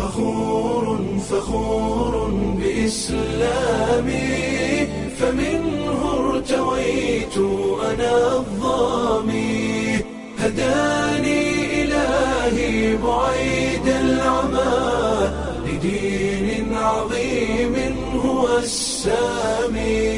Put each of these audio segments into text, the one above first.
فخور فخور بإسلامي فمنه ارتويت أنا الظامي هداني إلهي بعيد العمى لدين عظيم هو السامي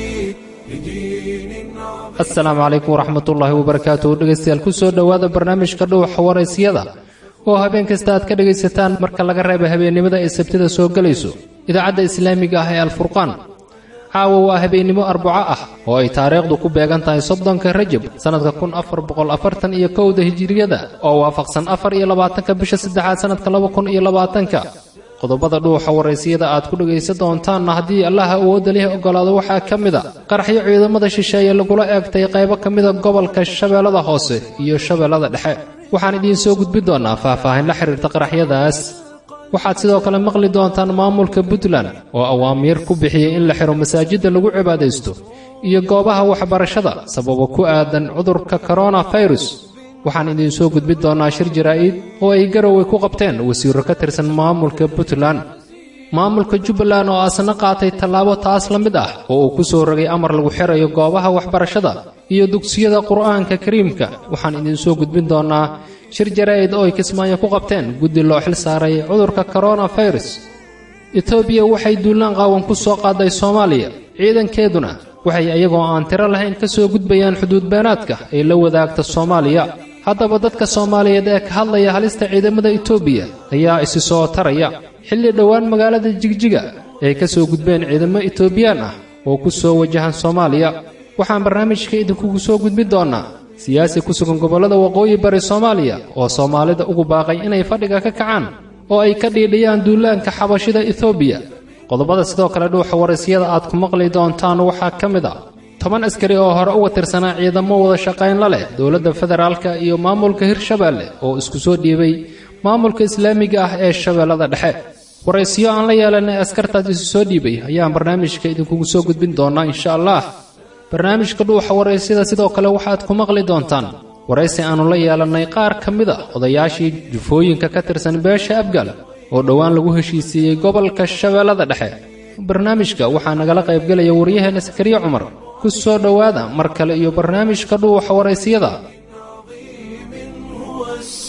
لدين عظيم asalaamu calaykum waraxmatullaahi wabarakaatuh dhegaystayaal ku soo dhowaada barnaamijka dhuuxa waraysyada oo habeen kasta aad ka dhegaysataan marka laga reeba habeennimada ay sabtida soo gelayso idaacadda islaamiga ah ee alfurqaan caawa waa habeennimo arbaco ah oo ay taariikhdu ku beegan tahay soddonka rajab sannadka kun afar boqol afartan iyo kowda hijiriyada oo waafaqsan afar iyo labaatanka bisha saddexaad sannadka laba kun iyo labaatanka qodobada dhuuxa waraysiyada aad ku dhegaysan doontaanna haddii allaha awoodda leh oggolaado waxaa ka mid a qaraxyo ciidamada shisheeye lagula eegtay qaybo ka mida gobolka shabeellada hoose iyo shabeellada dhexe waxaan idiin soo gudbi doonnaa faahfaahin la xiriirta qaraxyadaas waxaad sidoo kale maqli doontaan maamulka puntland oo awaamiir ku bixiyey in la xidho masaajidda lagu cibaadaysto iyo goobaha waxbarashada sababo ku aadan cudurka koronafirus waxaan idiin soo gudbin doonnaa shir jaraa'id oo ay garowe ku qabteen wasiirro ka tirsan maamulka puntland maamulka jubbaland oo asna qaatay tallaabo taas la mid ah oo uu ku soo rogay amar lagu xirayo goobaha waxbarashada iyo dugsiyada qur'aanka kariimka waxaan idiin soo gudbin doonnaa shir jaraa'id oo ay kismaayo ku qabteen guddi loo xil saaray cudurka koronafirus etoobiya waxay duulaan qaawan ku soo qaaday soomaaliya ciidankeeduna waxay iyagoo aan tiro lahayn ka soo gudbayaan xuduud beenaadka ay la wadaagta soomaaliya haddaba dadka soomaaliyeed ee ka hadlaya halista ciidamada etoobiya ayaa isi soo taraya xilli dhowaan magaalada jigjiga ay ka soo gudbeen ciidamo etoobiyaan ah oo ku soo wajahan soomaaliya waxaan barnaamijka idinkugu soo gudbin doonnaa siyaasi ku sugan gobollada waqooyi bari soomaaliya oo soomaalida ugu baaqay inay fadhiga ka kacaan oo ay ka dhiidhiyaan duulaanka xabashida etoobiya qodobada sidoo kale dhuuxa waraysyada aad ku maqli doontaan waxaa ka mid a toban askari oo hore uga tirsanaa ciidamo wada shaqayn la leh dowladda federaalka iyo maamulka hirshabeelle oo isku soo dhiibay maamulka islaamiga ah ee shabeellada dhexe waraysiyo aan la yeelanay askartaas isu soo dhiibay ayaan barnaamijka idinkugu soo gudbin doonnaa insha allah barnaamijka dhuuxa waraysyada sidoo kale waxaad ku maqli doontaan waraysi aannu la yeelannay qaar ka mid a odayaashii jufooyinka ka tirsan beesha abgal oo dhowaan lagu heshiisiiyey gobolka shabeellada dhexe barnaamijka waxaa nagala qaybgelaya waryaheena sakariye cumar ku soo dhowaada mar kale iyo barnaamijka dhuuxa waraysyada هو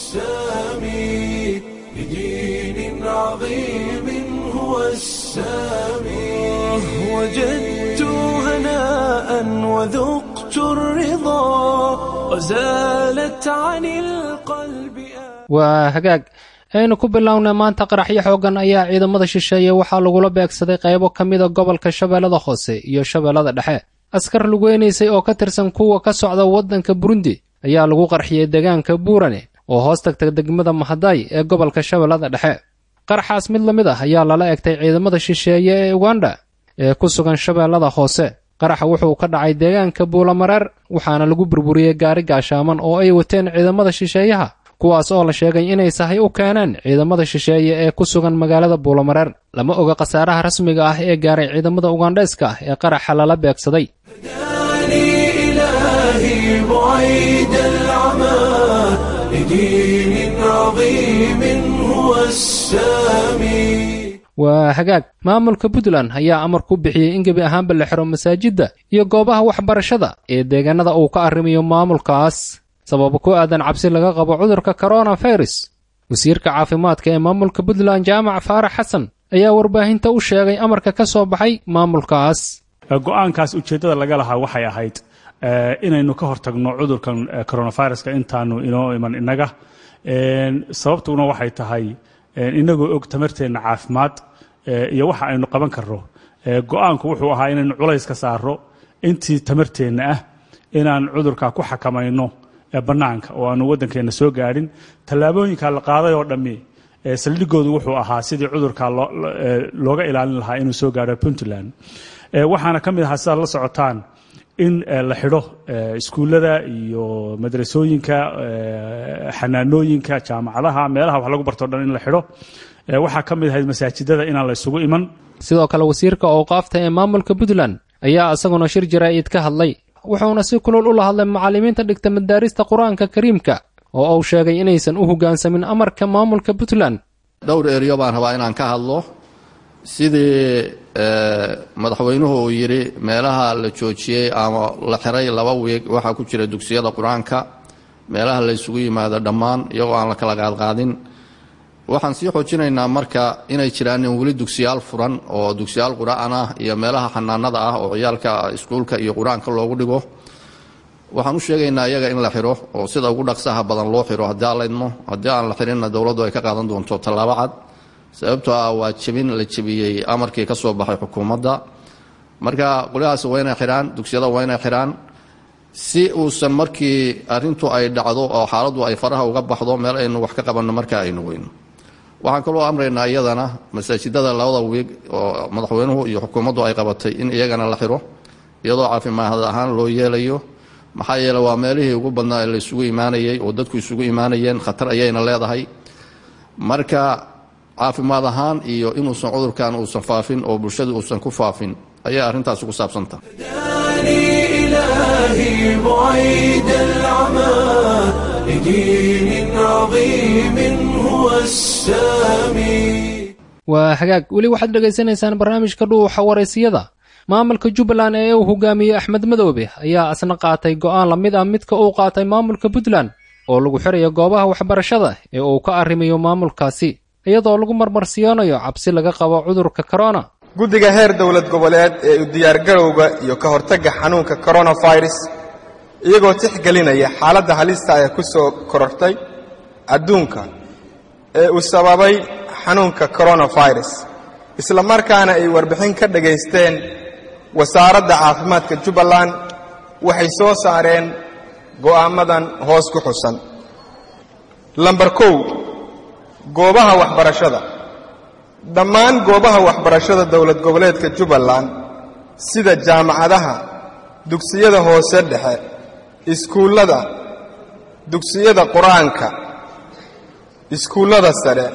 السامي لدين عظيم هو السامي وجدت هناء وذقت الرضا وزالت عن القلب آه waa hagaag aynu ku bilownay maanta qaraxyo xooggan ayaa ciidamada shisheeye waxaa lagula beegsaday qaybo ka mida gobolka shabeellada hoose iyo shabeellada dhexe askar lugeynaysay oo ka tirsan kuwa ka socda waddanka burundi ayaa lagu qarxiyey deegaanka buurane oo hoos tagta degmada mahadaay ee gobolka shabeellada dhexe qaraxaas mid la mid ah ayaa lala egtay ciidamada shisheeye ee uganda ee ku sugan shabeellada hoose qaraxa wuxuu ka dhacay deegaanka buulamareer waxaana lagu burburiyey gaari gaashaaman oo ay wateen ciidamada shisheeyaha kuwaas oo la sheegay inay sahay u keeneen ciidamada shisheeye ee ku sugan magaalada buulamareer lama oga khasaaraha rasmiga ah ee gaaray ciidamada ugandheeska ah ee qaraxa lala beegsaday هداني إلهي بعيد العمى لدين عظيم هو السامي waa hagaag maamulka puntland ayaa amar ku bixiyey in gebi ahaanba la xiro masaajidda iyo goobaha waxbarashada ee deegaanada uu ka arrimayo maamulkaas sababo ku aadan cabsi laga qabo cudurka koronafirus wasiirka caafimaadka ee maamulka puntland jaamac faarax xasan ayaa warbaahinta u sheegay amarka ka soo baxay maamulkaas go-aankaas ujeeddada laga lahaa waxay ahayd inaynu ka hortagno cudurkan coronaviruska intaanu inoo iman innaga sababtuna waxay tahay inagoo og tamarteenna caafimaad iyo waxa aynu qaban karno go-aanku wuxuu ahaa inaynu culays ka saaro intii tamarteenna ah inaan cudurka ku xakamayno bannaanka oo aanu waddankeenna soo gaadhin tallaabooyinka la qaaday oo dhammi saldhigoodu wuxuu ahaa sidii cudurka looga ilaalin lahaa inuu soo gaadho puntland waxaana ka mid ahaa sidaad la socotaan in la xidho iskuullada iyo madrasooyinka xanaanooyinka jaamacadaha meelaha wax lagu barto dhan in la xidho waxaa ka mid ahayd masaajidada inaan la isugu iman sidoo kale wasiirka owqaafta ee maamulka puntland ayaa isaguna shir jaraa'id ka hadlay wuxuuna si kulul ula hadlay macallimiinta dhigta madaarista qur-aanka kariimka oo uu sheegay inaysan u hoggaansamin amarka maamulka puntland dhowr eryo baan rabaa inaan ka hadlo sidii madaxweynuhu uu yidhi meelaha la joojiyey ama la xiray laba wiig waxaa ku jira dugsiyada qur-aanka meelaha la ysugu yimaado dhammaan iyagoo aan la kala qaadqaadin waxaan sii xoojinaynaa marka inay jiraan weli dugsiyaal furan oo dugsiyaal qur-aan ah iyo meelaha xanaanada ah oo ciyaalka iskuulka iyo qur-aanka loogu dhigo waxaan u sheegaynaa iyaga in la xiro oo sida ugu dhaqsaha badan loo xiro haddii aan laydmo haddii aan la xirinna dowladdu ay ka qaadan doonto tallaabo cad sababtoo ah waa jebin la jebiyey amarkii ka soo baxay xukuumadda marka qolyahaasi waa inay xidhaan dugsiyada waa inay xidhaan si uusan markii arrintu ay dhacdo oo xaaladdu ay faraha uga baxdo meel aynu wax ka qabanno marka aynu weyno waxaan kaloo amraynaa iyadana masaajidada labada wiig oo madaxweynuhu iyo xukuumaddu ay qabatay in iyagana la xiro iyadoo caafimaad ahaan loo yeelayo maxaa yeele waa meelihii ugu badnaa ee la isugu imaanayey oo dadku isugu imaanayeen khatar ayayna leedahay marka caafimaad ahaan iyo inuusan cudurkan uusan faafin oo bulshada uusan ku faafin ayay arrintaasi ku saabsanta إلهي بعيد العمى لدين عظيم هو السامي waa hagaag weli waxaad dhegaysanaysaan barnaamijka dhuuxa waraysiyada maamulka jubbaland ee uu hogaamiyey axmed madoobe ayaa asna qaatay go'aan la mid ah midka uu qaatay maamulka puntland oo lagu xirayo goobaha waxbarashada ee uu ka arrimayo maamulkaasi iyadoo lagu marmarsiyoonayo cabsi laga qabo cudurka korona guddiga heer dowlad goboleed ee u diyaargarowga iyo ka hortagga xanuunka koronafirus iyagoo tixgelinaya xaaladda halista ee ku soo korortay adduunka ee uu sababay xanuunka koronafirus isla markaana ay warbixin ka dhagaysteen wasaaradda caafimaadka jubbaland waxay soo saareen go'aamadan hoos ku xusan lambar kow goobaha waxbarashada dhammaan goobaha waxbarashada dowlad goboleedka jubbaland sida jaamacadaha dugsiyada hoose dhexe iskuullada dugsiyada qur-aanka iskuullada sare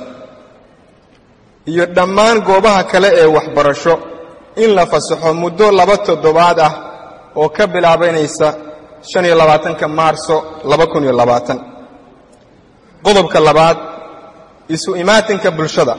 iyo dhammaan goobaha kale ee waxbarasho in la fasaxo muddo laba toddobaad ah oo ka bilaabanaysa shan iyo labaatanka maarso laba kun iyo labaatan qodobka labaad isu imaatinka bulshada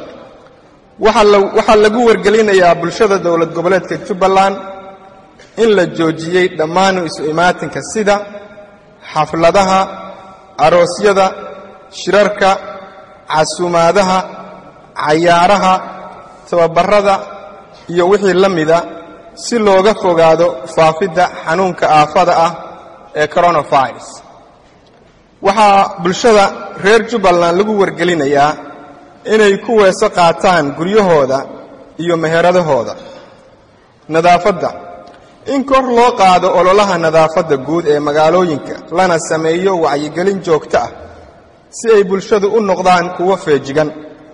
waxaa lagu wargelinayaa bulshada dowlad goboleedka jubbaland in la joojiyey dhammaan isu imaatinka sida xafladaha aroosyada shirarka casuumaadaha cayaaraha tababarada iyo wixii la mida si looga fogaado faafidda xanuunka aafada ah ee koronafirus waxaa bulshada reer jubbaland lagu wargelinayaa inay ku weeso qaataan guryahooda iyo meheradahooda nadaafadda in kor loo qaado ololaha nadaafadda guud ee magaalooyinka lana sameeyo wacyigelin joogto ah si ay bulshadu u noqdaan kuwo feejigan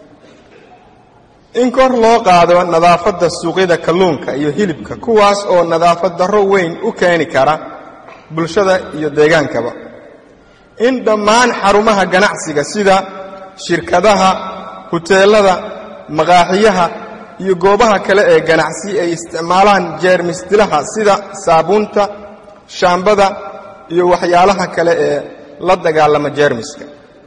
in kor loo qaado nadaafadda suuqyada kalluunka iyo hilibka kuwaas oo nadaafad darro weyn u keeni kara bulshada iyo deegaankaba in dhammaan xarumaha ganacsiga sida shirkadaha huteelada maqaaxiyaha iyo goobaha kale ee ganacsi ay isticmaalaan jeermis dilaha sida saabuunta shaambada iyo waxyaalaha kale ee la dagaalama jeermiska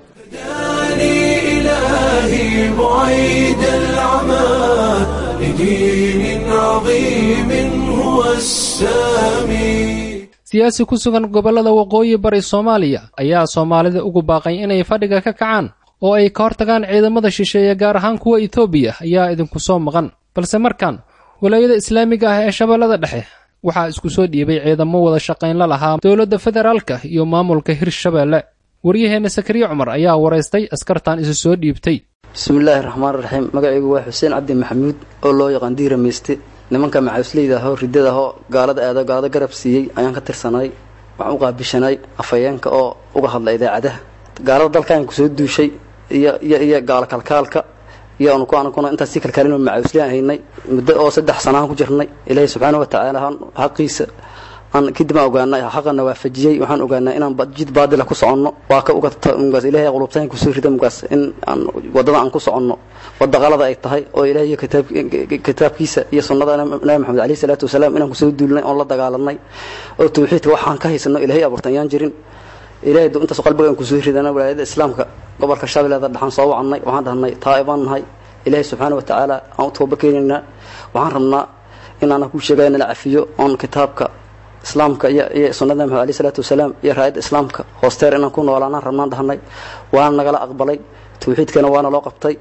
إلهي بعيد العمى لدين عظيم هو السامي siyaasi ku sugan gobollada waqooyi bari soomaaliya ayaa soomaalida ugu baaqay inay fadhiga ka kacaan oo ay ka hortagaan ciidamada shisheeye gaar ahaan kuwa etoobiya ayaa idinku soo maqan balse markan walaayada islaamiga ah ee shabeellada dhexe waxaa isku soo dhiibay ciidamo wada shaqayn la lahaa dowladda federaalka iyo maamulka hirshabeelle waryaheenna sakariye cumar ayaa waraystay askartan isu soo dhiibtay bismillaahi raxmaan raxiim magacaygu waa xuseen cabdi maxamuud oo loo yaqaan diira meyste nimanka macawisleyda ahoo riddada ahoo gaalada aado gaalada garab siiyey ayaan ka tirsanay waxaan u qaabishanay afhayeenka oo uga hadla idaacadaha gaalada dalkaan kusoo duushay iyo iyo iyo gaalo kalkaalka iyo anuku anakuna intaas sii kalkaalin macawisleyan haynay muddo oo saddex sanaaan ku jirnay ilaahay subxaana wa tacaala xaqiisa aan kadib aan ogaanay xaqana waafajiyey waxaan ogaanaa inaan jid baadila ku soconno waa ka ugamugaas ilahay qulubtayn kusoo rida mugaas in aan waddada aan ku soconno wadda qalada ay tahay oo ilahay iyo kitaabkiisa iyo sunnada nabi maxamed alayhi salaatu wasalaam inaan kusoo duulnay oon la dagaalanay oo tawxiidka waxaan ka haysano ilahay abuurtan ayaan jirin ilahay intaas qalbiga aan kusoo ridana walaayada islaamka gobolka shabeellada dhexaan soo wacannay waxaan dhahnay taa'ibaan nahay ilaahay subxaana wa tacaala aan u tooba keenaynaa waxaan rabnaa inaana ku sheegaya nala cafiyo oon kitaabka islaamka iyo iyo sunnada maxamed aleyh salaatu wasalaam iyo raayadda islaamka hoosteer inaan ku noolaanaan rabnaan dhahnay waana nagala aqbalay tawxiidkana waana loo qabtay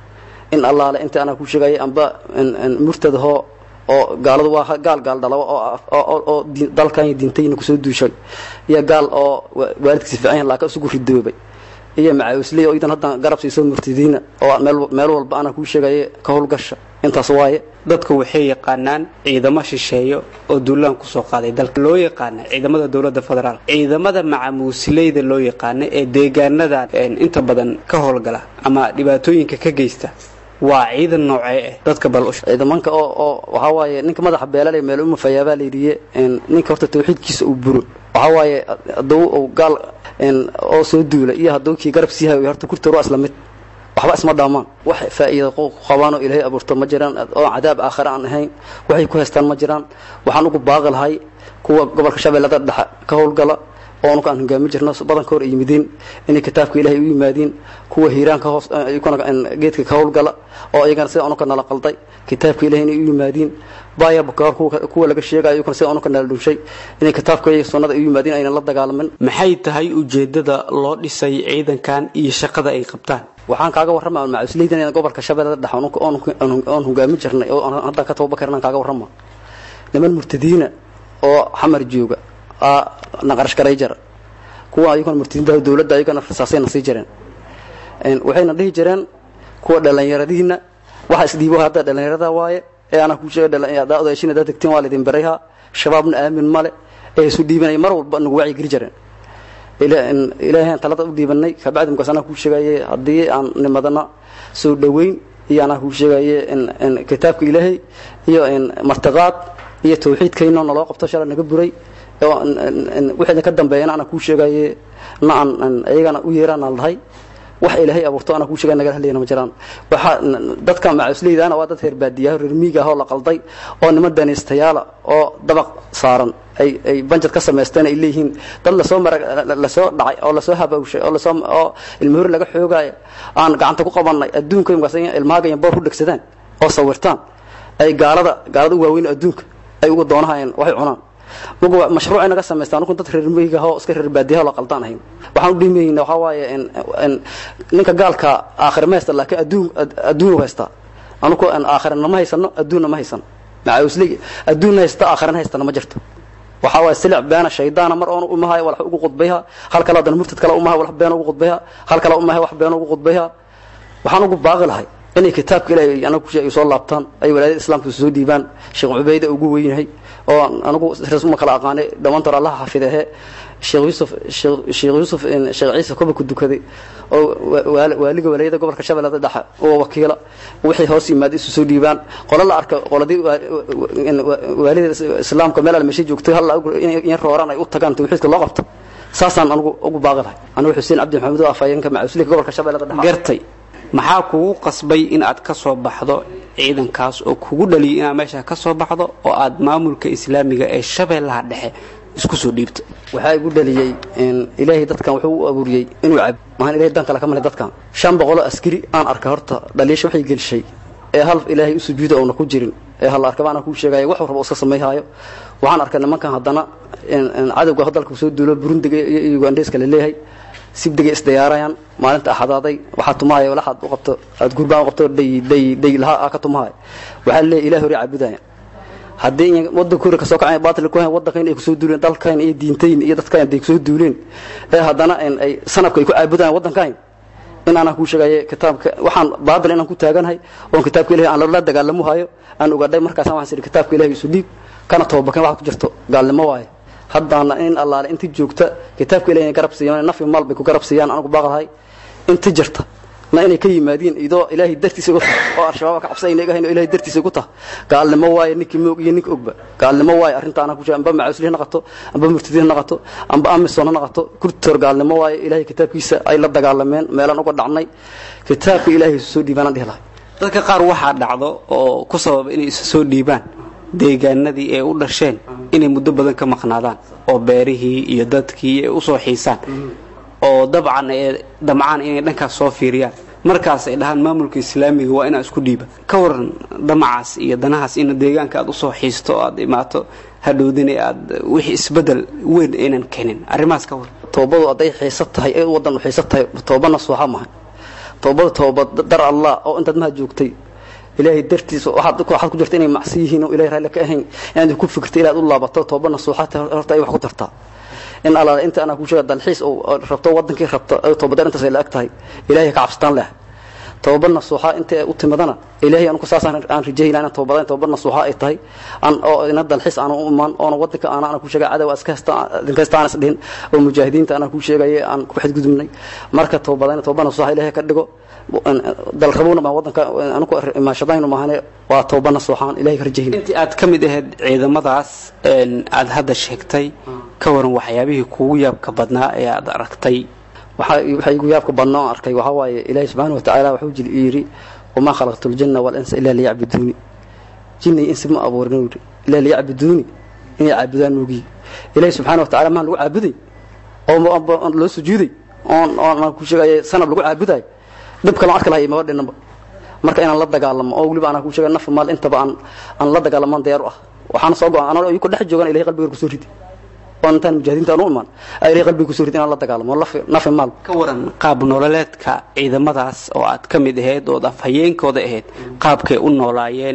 in allaale inta anaa ku sheegayay amba murtadahoo oo gaaladu waa gaal gaal dhalawa oo dalkan diintayna kusoo duushay iyo gaal oo waalidkiisa fiican yahay laakiin isugu ridoobay iyo macaawisley oo idan haddan garab siiso murtadiina oo meel walba anaa kuu sheegaya ka howlgasha intaas waaye dadku waxay yaqaanaan ciidamo shisheeyo oo duulaan kusoo qaaday dalka loo yaqaana ciidamada dowladda federaal ciidamada macamuusileyda loo yaqaana ee deegaanadan inta badan ka howlgala ama dhibaatooyinka ka geysta waa ciidan noocee ah dadka bal ciidamanka oo oo waxaa waaye ninka madaxa beelalay meel uma fayaabaa layidhiye ninka horta tawxiidkiisa uu buro waxaa waaye hadduu uu gaal oo soo duula iyo hadduu kii garab sii hayo horta kurtar waa isla mid waxba isma dhaamaan wax faa'iida qabaan oo ilaahay abuurto ma jiraan oo cadaab aakhire aan ahayn waxay ku haystaan ma jiraan waxaan ugu baaqi lahay kuwa gobolka shabeellada dhexe ka howlgala oo anuka aan hogaami jirno badanka hor ay yimidiin inay kitaabka ilaahay u yimaadiin kuwa hiiraanka hoos geedka ka howlgala oo iyagana sida anuka nala qalday kitaabka ilahay inay u yimaadiin baaya bukaar kuwa laga sheegayo iyagana sida anuka nala dhunshay inay kitaabka iyo sunnada ay u yimaadiin aynan la dagaalamin maxay tahay ujeedada loo dhisay ciidankan iyo shaqada ay qabtaan waxaan kaaga warrama macawisleydan gobolka shabeellada dhexe oon hogaami jirnay oo haddaan ka tababakarnaan kaaga warrama niman murtadiina oo xamar jooga naqarash garay jara kuwa ayagona murtadiinta dowladda ayagana rasaasayna sii jireen waxayna dhihi jireen kuwa dhallinyaradiina waxa isdhiibo hadda dhallinyarada waaye ee anaa kuu sheega odaashin haddaad degteen waa laydin barayha shabaabna aamin male ee isu dhiibanaya mar walba nagu wacyi geli jireen ilaahay aan talada u dhiibanay kabacdi markaas anaa kuu sheegaye haddii aan nimadana soo dhoweyn iyo anaa kuu sheegaye kitaabka ilaahay iyo martiqaad iyo tawxiidkayno naloo qabto shala naga buray wixii ka dambeeyana ana kuu sheegaye na aan iyagana u yeeraan aan lahay wax ilaahay abuurto ana kuu sheegay nagala hadlayna ma jiraan waxa dadka macawisleydaana waa dad reer baadiyaha reer miiga ah oo la qalday oo niman danaystayaala oo dabaq saaran ay ay banjad ka samaysteen ay leeyihiin dad lasoo mara lasoo dhacay oo lasoo habawshay oo lasoo oo ilmahori laga xoogaayo aan gacanta ku qabanay adduunka markaas ilmaaga iyo boor ku dhegsadaan oo sawirtaan ay gaalada gaalada u waaweyn adduunka ay ugu doonahayeen waxay cunaan magu mashruucay naga samaystaan anku dad reer miyiga oo iska reer baadiyaha la qaldaan ahayn waxaan u dhimayna waxaa waaye ninka gaalka aakhir ma haysta laakiin adduun adduun haysta anuku aakhirana ma haysano adduunna ma haysano macawisli adduunna haysta aakhirana haystana ma jirto waxaa waaye silic beena shaydaana mar oon umahay wax ugu qudbayha hal kale haddana murtad kale umahay wax beena ugu qudbayha hal kale umahay wax beena ugu qudbayha waxaan ugu baaqi lahay inay kitaabka ilaahay anagu ay soo laabtaan ay walaadada islaamka soo dhiibaan sheekh cubayda ugu weynyahay oo anagu rasma kala aqaanay dhammaantood allaha xafidehe sheekh yuusuf sheekh yuusuf sheekh ciise koba ku dukaday oo waaliga walaayada gobolka shabeellada dhexe oo wakiila wixii hoos yimaada isu soo dhiibaan qolo la arka qoladii waalida islaamka meel almeeshay joogtay hal in rooraan ay u tagaan tawxiidka loo qabto saasaan anigu ugu baaqi lahay anigu xuseen cabdi maxamed oo afhayeenka macawislika gobolka shabeellada dhexe gartay maxaa kugu qasbay in aad ka soo baxdo ciidankaas oo kugu dhaliyay inaad meesha ka soo baxdo oo aad maamulka islaamiga ee shabeellaha dhexe isku soo dhiibto waxaa igu dhaliyey ilaahay dadkan wuxuu u abuuriyey inuu cab mahaan ilahay dan kale ka malay dadkan shan boqoloo askari aan arka horta dhaliisha waxay gelishay ee hal ilaahay u sujuuda oona ku jirin ee hal arkaba anaa kuu sheegaya wax raba iska samayhaayo waxaan arkay nimankan haddana cadowga dalka soo duulo burundiga iyo ugandheeska la leeyahay sibdigay isdiyaarayaan maalinta axadaaday waxaa tumaaya walaxaad u qabto aad gurbaan u qabto dhay dhay dhay lahaa ka tumaaya waxaa leeyahay ilaah hore caabudaya haddii wadanka hore kasoo kacay baatil ku hayn wadankan ay kusoo duuleen dalkan iyo diintayn iyo dadkan ay kusoo duuleen ee haddana ay sanabka ay ku caabudayaan wadankan in aanan kuu sheegaye kitaabka waxaan baabil inaan ku taaganahay oon kitaabka ilahay aan la dagaalamo hayo aan ogaadhay markaasaan waxaan sidhi kitaabka ilahay isu dhiib kana tababakan waxa ku jirto gaalnimo waaye haddaana in allaale inti joogta kitaabka ilahay inay garab siiyaan nafi maal bay ku garab siiyaan anagu baaqdahay inti jirta na inay ka yimaadiin idoo ilaahay dartiisa uga tahay oo al-shabaab ka cabsayna iga hayn oo ilaahay dartiisa ugu tahay gaalnimo waaye ninkii moog iyo ninka ogba gaalnimo waaye arrinta anaa ku sheeg amba macauslihi naqato amba murtadihi naqato amba amisom ha naqato kurtoor gaalnimo waaye ilaahay kitaabkiisa ay la dagaalameen meelaan uga dhacnay kitaabka ilaahay isu soo dhiibaanaan dhihi lahay dadka qaar waxaa dhacdo oo ku sababa inay isu soo dhiibaan deegaanadii ay u dhasheen inay muddo badan ka maqnaadaan oo beerihii iyo dadkii ay usoo xiisaan oo dabcan ee damcaan inay dhankaas soo fiiriyaan markaas ay dhahaan maamulka islaamiga waa inaa isku dhiiba ka waran damacaas iyo danahaas in deegaanka aad usoo xiisto oo aad imaato hadhowdina aad wixii isbedel weyn aynan keenin arrimahaas ka waran toobadu hadday xiisa tahay ee wadan u xiisa tahay toobana suuxa maha toobadu tooba dar allah oo intaad maha joogtay ilaahay dartiisa waxaad waxaad ku jirta inay macsi yihiin oo ilaahay raalli ka ahayn inaad ku fikirto ilaad u laabato toobana suuxa horta ay wax ku tartaa in alla inta ana ku sheega dalxiis oo rabto wadankii rabto toobadar intaas ay la ag tahay ilaahay ka cabsataan leh toobadna suuxa inta u timadana ilaahay anu saasaan aan rajayna inaan toobadaan toobadna suuxa ay tahay aan oo ina dalxiis aan u imaan oo wadanka aan aan ku sheega cadow aska hasta dinka hasta aan isdhin oo mujaahidiinta aan ku sheegay aan ku xadgudubnay marka toobadaan toobadna suuxa ilaahay ka dhigo dal rabowna baan wadanka anaku imaashadaynu maahane waa toobana suuxaan ilaahay ka rajayna intii aad ka mid ahayd ciidamadaas aad hadda sheegtay ka waran waxyaabihii kugu yaabka badnaa ee aad aragtay waxaa igu yaabka badnaa oo arkay waxaa waaye ilaahay subxaana wa tacaala wuxuu jil yidhi wamaa khalaqtu ljanna walinsa ilaa liyacbuduuni jinni insi ma abuurin yidhi ilaa liyacbuduuni inay caabudaan moogiyi ilaahay subxaana wa tacala maan lagu caabuday oo loo sujuuday oon oon ku sheegaya sanab lagu caabudayo dhib kale arki lahay maba dhinaba marka inaan la dagaalamo oo weliba anaa ku sheega naf maal intaba aan aan la dagaalamaan diyaar u ah waxaana soo go-an anoo ku dhex joogan ilahay qalbiga kusoo ridi oo intaan mujaahidiinta aan u imaan ilahay qalbiga kusoo ridi inaan la dagaalamo nafi maal ka waran qaab nololeedka ciidamadaas oo aad ka mid ahayd ood afhayeenkooda ahayd qaabkay u noolaayeen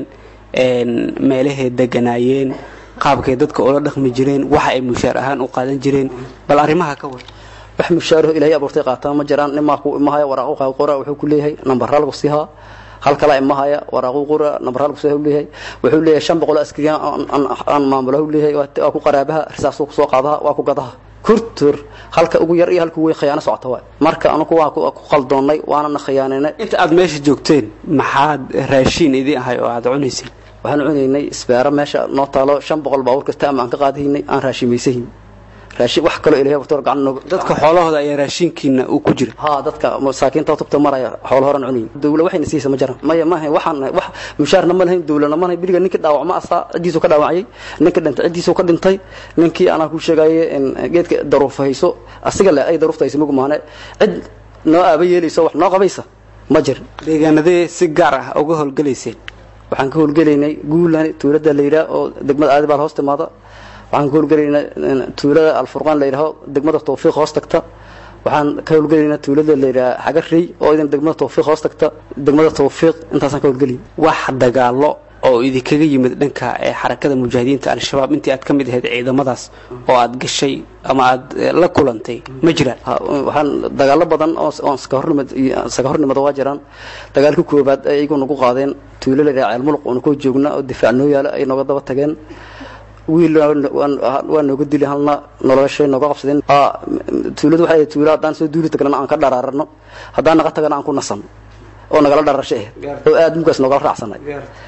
meelahay deganaayeen qaabkay dadka ula dhaqmi jireen waxa ay mushaar ahaan u qaadan jireen bal arrimaha ka waran wax mushaaraho ilaahay abuurtay qaataa ma jiraan nimaa ku imahaya waraaqu qora wuxuu ku leeyahay nambarra lagu siihaa hal kala imahaya waraaqu qora nambarra lagu siihaa leeyahay wuxuu leeyahay shan boqol askariya aan maamulahu leeyahay waa ku qaraabaha risaasuu kusoo qaadaha waa ku gadaha kurtur halka ugu yar iyo halka ugu weyn khiyaano socota waay marka anugu waa ku qaldoonnay waanana khiyaaninay inta aad meesha joogteen maxaad raashiin idin ahay oo aad cunayseen waxaan cunaynay isbeero meesha noo taalo shan boqol baabuur kasta ama aan ka qaadahaynay aan raashimaysahayn raashin wax kaloo ilahay abuurtay gacan nooga dadka xoolahooda ayaa raashinkiina uu ku jira haa dadka masaakiinta tubta maraya xoolo horan cunayn dawla waxayna siisa ma jiraan maya maahayn waxaan wax mushaarna ma lahayn dawlana ma lahayn biliga ninkii dhaawacma asaa ciddiisuu ka dhaawacayay ninka dhintay ciddiisuu ka dhintay ninkii anaa ku sheegaye geedka daruufa hayso asiga le ay daruufta hayso mugu maane cid noo aaba yeelayso wax noo qabaysa ma jirin deegaanadee si gaar ah uga howlgalayseen waxaan ka howlgelaynay guulan tuulada la yidhaah oo degmada aadibaal hoos timaada waxaan ka howlgelaynaa tuulada alfurqaan la yidhaaho degmada tawfiiq hoos tagta waxaan ka howlgelaynaa tuulada la yidhaha xagarey oo idan degmada tawfiiq hoos tagta degmada tawfiiq intaasaan ka howlgelay wax dagaalo oo idinkaga yimid dhanka ee xarakada mujaahidiinta al-shabaab intii aad ka mid ahayd ciidamadaas oo aad gashay ama aad la kulantay ma jiraan waxaan dagaalo badan oo oon sakahornimad sakahornimada waa jiraan dagaalka koobaad ay iyagu nagu qaadeen tuulo la yidhaha ceelmuluq oona koo joogna oo difaac noo yaala ay nooga daba tageen wiil waa nooga dili halna noloshay nooga qabsadeen tuuladu waxay ahayd tuulo haddaan soo duuli tagnana aan ka dharaarano haddaan naga tagana aan ku nasan oo nagala dharasho ahayd oo aad mugaas noogala raacsanay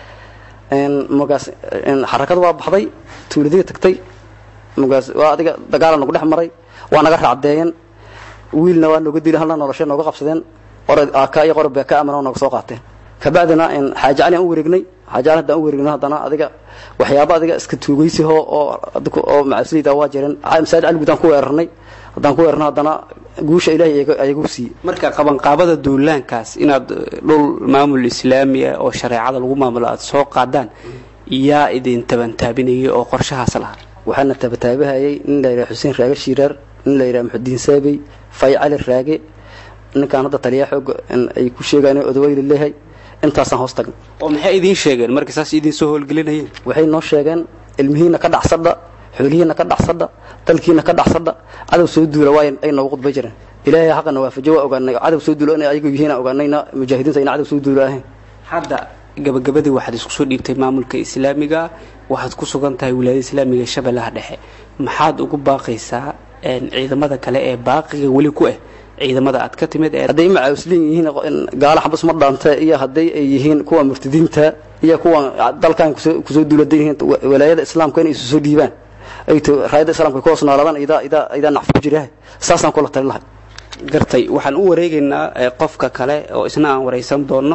mugaas xarakada waa baxday tuuladii tagtay mugaas waa adiga dagaala nagu dhex maray waa naga raacdeeyeen wiilna waa nooga dili halna noloshay nooga qabsadeen qora aka iyo qora beeka amana nooga soo qaateen kabacdina xaaje cali aan u wareegnay xaaje cali haddaan u wareegno haddana adiga waxyaaba adiga iska tuugaysiho oo oo macasliyda waa jireen masaajid cali guud aan ku weerarnay haddaan ku weerarno haddana guusha ilaahay ayagu siiyey marka qabanqaabada duulaankaas inaad dhul maamul islaami ah oo shareecada lagu maamulo aad soo qaadaan yaa idin tabantaabinayay oo qorshahaas lahaa waxaana tabataabahayay nin la yidhaha xuseen raage shiiraar nin la yidhaha muxudiin saabey fay cali raage ninkaan hadda taliyaa xoog ay ku sheegaan odaweyli leeyahay intaasaan hoos tagna oo maxay idiin sheegeen marka saas idiin soo howlgelinayeen waxay noo sheegeen ilmihiina ka dhacsadha xoolihiina ka dhacsadha dalkiina ka dhacsadha cadow soo duula waa ay noogu qudbay jireen ilaahay xaqana waafajo waa ogaanay cadow soo duula inay ayagu yihiin ogaanayna mujaahidiinta ayna cadow soo duula ahayn hadda gabagabadii waxaad isku soo dhiibtay maamulka islaamiga waxaad ku sugan tahay wilaayada islaamiga ee shabeellaha dhexe maxaad ugu baaqaysaa ciidamada kale ee baaqiga weli ku ah ciidamada aad ka timid ee hadday macaawsliin yihiin gaala xabas ma dhaanta iyo hadday ay yihiin kuwa murtadiinta iyo kuwa dalkan kusoo duuladan yihiin walaayada islaamka inay isu soo dhiibaan ay to raayada islaamka ku hoos noolaadaan idaa idaa idaa nacfi ku jirahay saasaan kula tali lahay gartay waxaan u wareegaynaa qofka kale oo isna aan waraysan doonno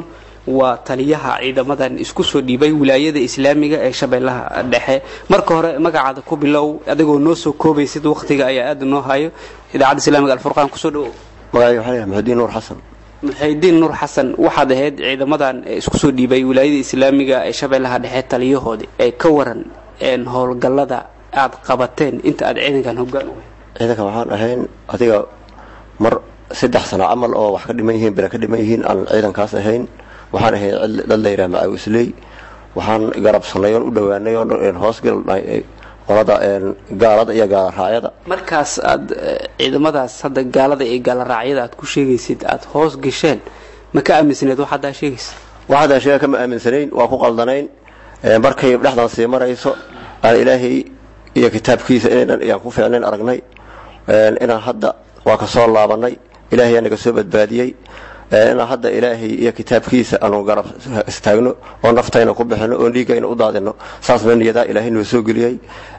waa taliyaha ciidamadan isku soo dhiibay wilaayada islaamiga ee shabeellaha dhexe marka hore magacaada ku bilow adigoo noo soo koobaysid wakhtiga ayaa aada noo hayo idaacadda islamiga alfurqaan kusoo dhawow magacayga waxaa layahay maxudiin nuur xasan muxaydiin nuur xasan waxaad ahayd ciidamadan isku soo dhiibay wilaayada islaamiga ee shabeellaha dhexe taliyahoodii ee ka waran howlgallada aad qabateen inta aad ciidankan hoggaan u ciidankan waxaan ahayn adiga mar saddex sano camal oo wax ka dhiman yihiin bela ka dhiman yihiin aan ciidankaas ahayn waxaan ahayn dad la yidhaha macaawisley waxaan garabsanay oon u dhowaanay oon hoosgalnay qolada gaalada iyo gaalaracyada markaas aad ciidamadaas hadda gaalada iyo gaallaraacyada aad ku sheegaysid aad hoos gasheen ma ka aaminsanayd wax haddaa sheegaysa wax haddaan sheega kama aaminsanayn waa ku qaldanayn markay dhexdan sii marayso aan ilaahay iyo kitaabkiisa inaynan iyaan ku fiicnayn aragnay inaan hadda waa ka soo laabanay ilaahay aa naga soo badbaadiyey inaan hadda ilaahay iyo kitaabkiisa aanu garab istaagno oo naftayna ku bixino oo dhiigayna u daadino saasna niyadaa ilaahay noo soo geliyey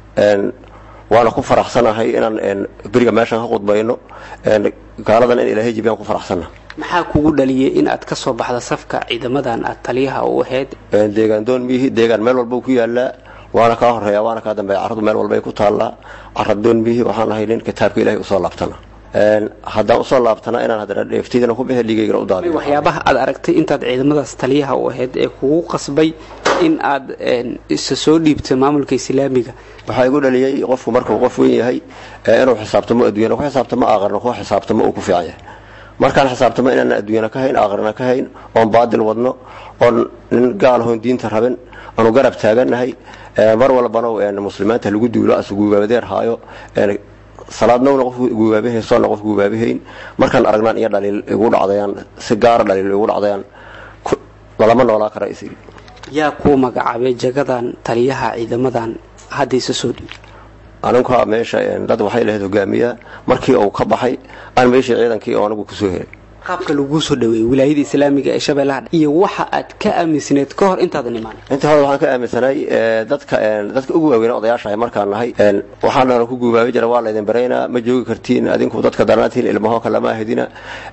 waana ku faraxsanahay inaan beriga meeshan ka qudbayno gaaladan in ilaahay jibiyaan ku faraxsana maxaa kugu dhaliyay in aad ka soo baxda safka ciidamadan aad taliyaha u ahayd deegaan doon miihi deegaan meel walba ku yaalaa waana kaa horeeya waana kaa dambeeya carradu meel walbay ku taallaa carra doon miihi waxaan ahay nin kitaabka ilaahay usoo laabtana haddaan usoo laabtana inaan haddana dheeftiidana ku bixi dhiigaygana u daadiyo waxyaabaha aad aragtay intaad ciidamadaas taliyaha u ahayd ee kugu qasbay in aad isa soo dhiibto maamulka islaamiga waxaa igu dhaliyey qofku markuu qof weyn yahay inuu xisaabtamo adduunyana ku xisaabtamo aqarna ku xisaabtamo uu ku fiican yahay markaan xisaabtamo inaan adduunyana ka hayn aqarna ka hayn oon baadil wadno oon nin gaalahoon diinta rabin aanu garab taagannahay mar walbana muslimiinta lagu duulo asuguubaabadeer haayo salaadnowna qof guubaabahayn soonna qof guubaabahayn markaan aragnaan iyo dhaliil igu dhacdayaan si gaara dhaliil igu dhacdayaan lalama noolaa kara is yaa kuu magacaabay jagadan taliyaha ciidamadan hadda isa soo dhiib aninka meesha dad waxay lahayd hogaamiya markii uu ka baxay aan meeshii ciidankii oo anigu kusoo helay qaabka laguu soo dhaweeyey wilaayada islaamiga ee shabeellaha iyo waxa aad ka aaminsanayd ka hor intaadan imaan intii hore waxaan ka aaminsanay dadka dadka ugu waaweyna odayaashahay markaan nahay waxaana ku guubaabi jira waa laydin baraynaa ma joogi kartiin adinku dadka daranaatihiin ilmaho kalama ahidina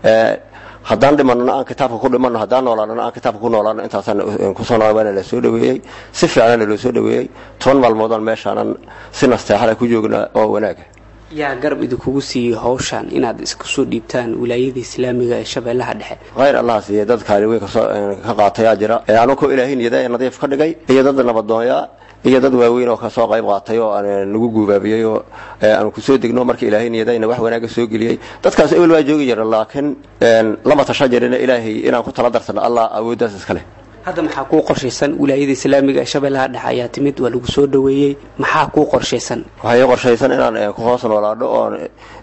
haddaan dhimanona aan kitaabka ku dhimanno haddaan noolaanona aan kitaabka ku noolaano intaasaan kusoo noolaa waana la soo dhaweeyey si fiicana loo soo dhaweeyey toban maalmoodaan meeshaanan si nasteexala ku joognaa oo wanaaga yaa garab idinkugu siiyey hawshan inaad isku soo dhiibtaan wilaayada islaamiga ee shabeellaha dhexe khayr allah siiye dad kaali weyn kasoo ka qaatayaa jira anunkoo ilaahay niyada nadiif ka dhigay iyo dad nabadoonya iyo dad waaweyn oo kasoo qayb qaatay oo nagu guubaabiyey oo aanu kusoo degno marka ilaahay niyadayna wax wanaaga soo geliyey dadkaas ebel waa joogi jira laakiin lama tasha jirina ilaahay inaan ku tala darsano allah awooddaas iska leh hadda maxaa kuu qorshaysan wilaayada islaamiga ee shabeellaha dhexe ayaa timid waa lagu soo dhaweeyey maxaa kuu qorshaysan waxaa ii qorshaysan inaan ku hoos noolaadho oon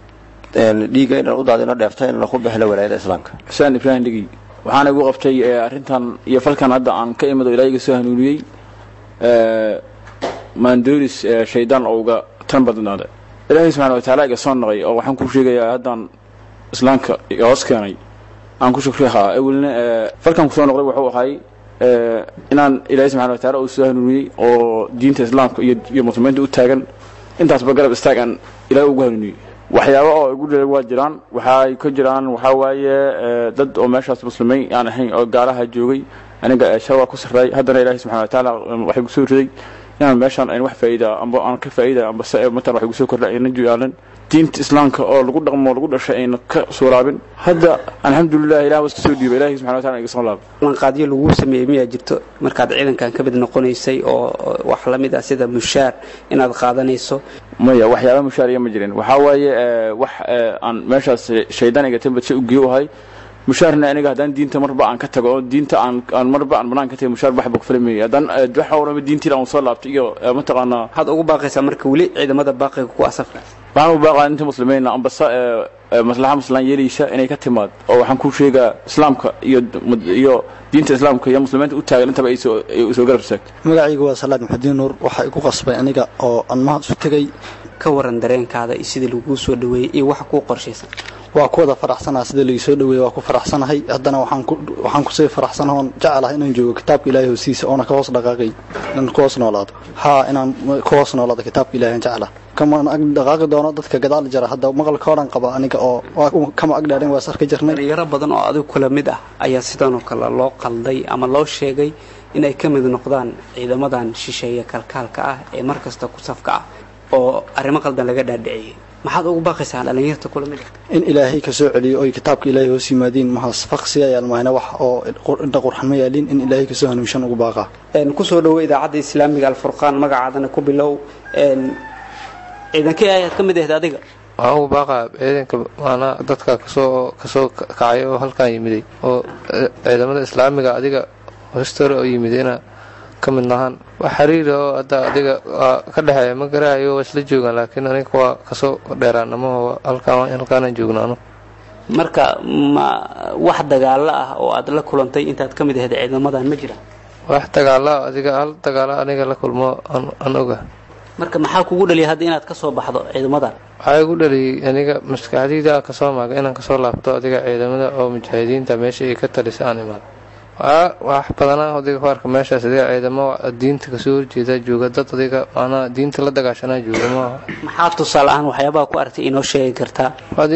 dhiigga inaan u daadino dheefta inaan ku bixilo walaayada islaamka xuseen ibraahim dhegi waxaana igu qabtay arrintan iyo falkan hadda aan ka imid oo ilaahiga soo hanuuniyey maandoris shaydaan oo uga tan badnaada ilaahay subxana wa taala iga soo naqay oo waxaan ku sheegayaa haddaan islaamka iga hoos keenay aan ku shukrihaa awelna falkan kusoo noqday wuxuu ahay inaan ilaahay subxana wa taala uu soo hanuuniyey oo diinta islaamka iyo iyo muslimiinta u taagan intaasba garab istaag aan ilaahay ugu hanuuniyey waxyaaba oo igu dhalay waa jiraan waxay ka jiraan waxaa waaye dad oo meeshaas muslimiin aan ahayn oo gaalaha joogay aniga shar waa ku sarreey haddana ilaahay subxana wa tacaala waxay kusoo riday inaan meeshaan ayn wax faa'iida amba aan ka faa'iida amba se matan waxay kusoo kordha ayna juyaalan diinta islaamka oo lagu dhaqmo lagu dhashay ayna ka suuraabin hadda alxamdulilah ilah was kasoo dhiibay ilahi subxana wa taala iga soo laabay lanqaadyo laguu sameeyey miyaa jirto markaad ciidankan ka mid noqonaysay oo wax la mid ah sida mushaar inaad qaadanayso maya waxyaaba mushaariya ma jirin waxaa waaye wax aan meeshaas shaydaan iga tambadse u geeyo ahay mushaarna aniga haddaan diinta marba aan ka tago oo diinta aan aan marba aan banaan ka tago mushaar waxba ku filimaya haddaan waxa orama diintii aan soo laabtay iyo mataqaanaa waxaad ugu baaqaysaa marka weli ciidamada baaqiga ku asafka waxaan u baaqaa inta muslimiina ambasa maslaxa muslaan yeelaysa inay ka timaad oo waxaan ku sheegaa islaamka iyo iyo diinta islaamka iyo muslimiinta u taagan intaba ay soo ay soo garab istaagto magacaygu waa salaad maxudiin nuur waxaa igu qasbay aniga oo anmaha isu tegay ka waran dareenkaada iyo sidii laguu soo dhaweeyey iyo waxa kuu qorshaysan waa ku wada faraxsanaha sida laii soo dhaweeyey waa ku faraxsanahay haddana waxaan kusii faraxsanaha oon jecelahay inaan joogo kitaabka ilaahay hosiisa oona ka hoos dhaqaaqay inaan ku hoos noolaado haa inaan ku hoos noolaado kitaabka ilahay aan jecelaha kama ag dhaqaaqi doono dadka gadaal jara hadda maqalka odhan qaba aniga oo waa kama ag dhaadhin waa sarka jirnay dhalinyaro badan oo adigu kula mid ah ayaa sidanoo kale loo qalday ama loo sheegay inay ka mid noqdaan ciidamadan shisheeye kalkaalka ah ee mar kasta ku safka ah oo arrimo qaldan laga dhaadhiciyey maxaad ugu baaqaysaa dhalinyarta kula mid ah in ilaahay ka soo celiyo oy kitaabka ilaahay hoos yimaadiin mahaas faqsiga yaalmahayna wax oo indha qurxan ma yaalin in ilaahay kasoo hanuunshan ugu baaqaa kusoo dhawo idaacadda islaamiga alfurqaan magacaadana ku bilow ciidankii ayaad ka mid ahayd adiga waxaan ugu baaqaa ciidanka maanaa dadka kasoo kasoo kacay oo halkaan yimiday oo ciidamada islaamiga adiga hostore oo yimid ina ka mid nahaan wax xiriira oo hadda adiga waa ka dhexeeya ma garahayo waa isla joogaan laakiin aniga waa kasoo dheeraan ama halkaan halkaanaan joogno anu marka ma wax dagaalo ah oo aad la kulantay intaad ka mid ahayd ciidamadan ma jiraan wax dagaala adiga hal dagaala aniga la kulmo aan oga marka maxaa kugu dhaliya hadda inaad ka soo baxdo ciidamadan waxaa igu dhaliyay aniga maskaxdayda kasoo maaga inaan kasoo laabto adiga ciidamada oo mujaahidiinta meesha ay ka talisa aan imaado wax badanaa adiga ku arka meeshaas adiga ciidamo diinta kasoo horjeeda jooga dad adiga maanaa diinta la dagaashanaa jooga maaha maxaa tusaale ahaan waxyaabaha ku aragtay inoo sheegi kartaa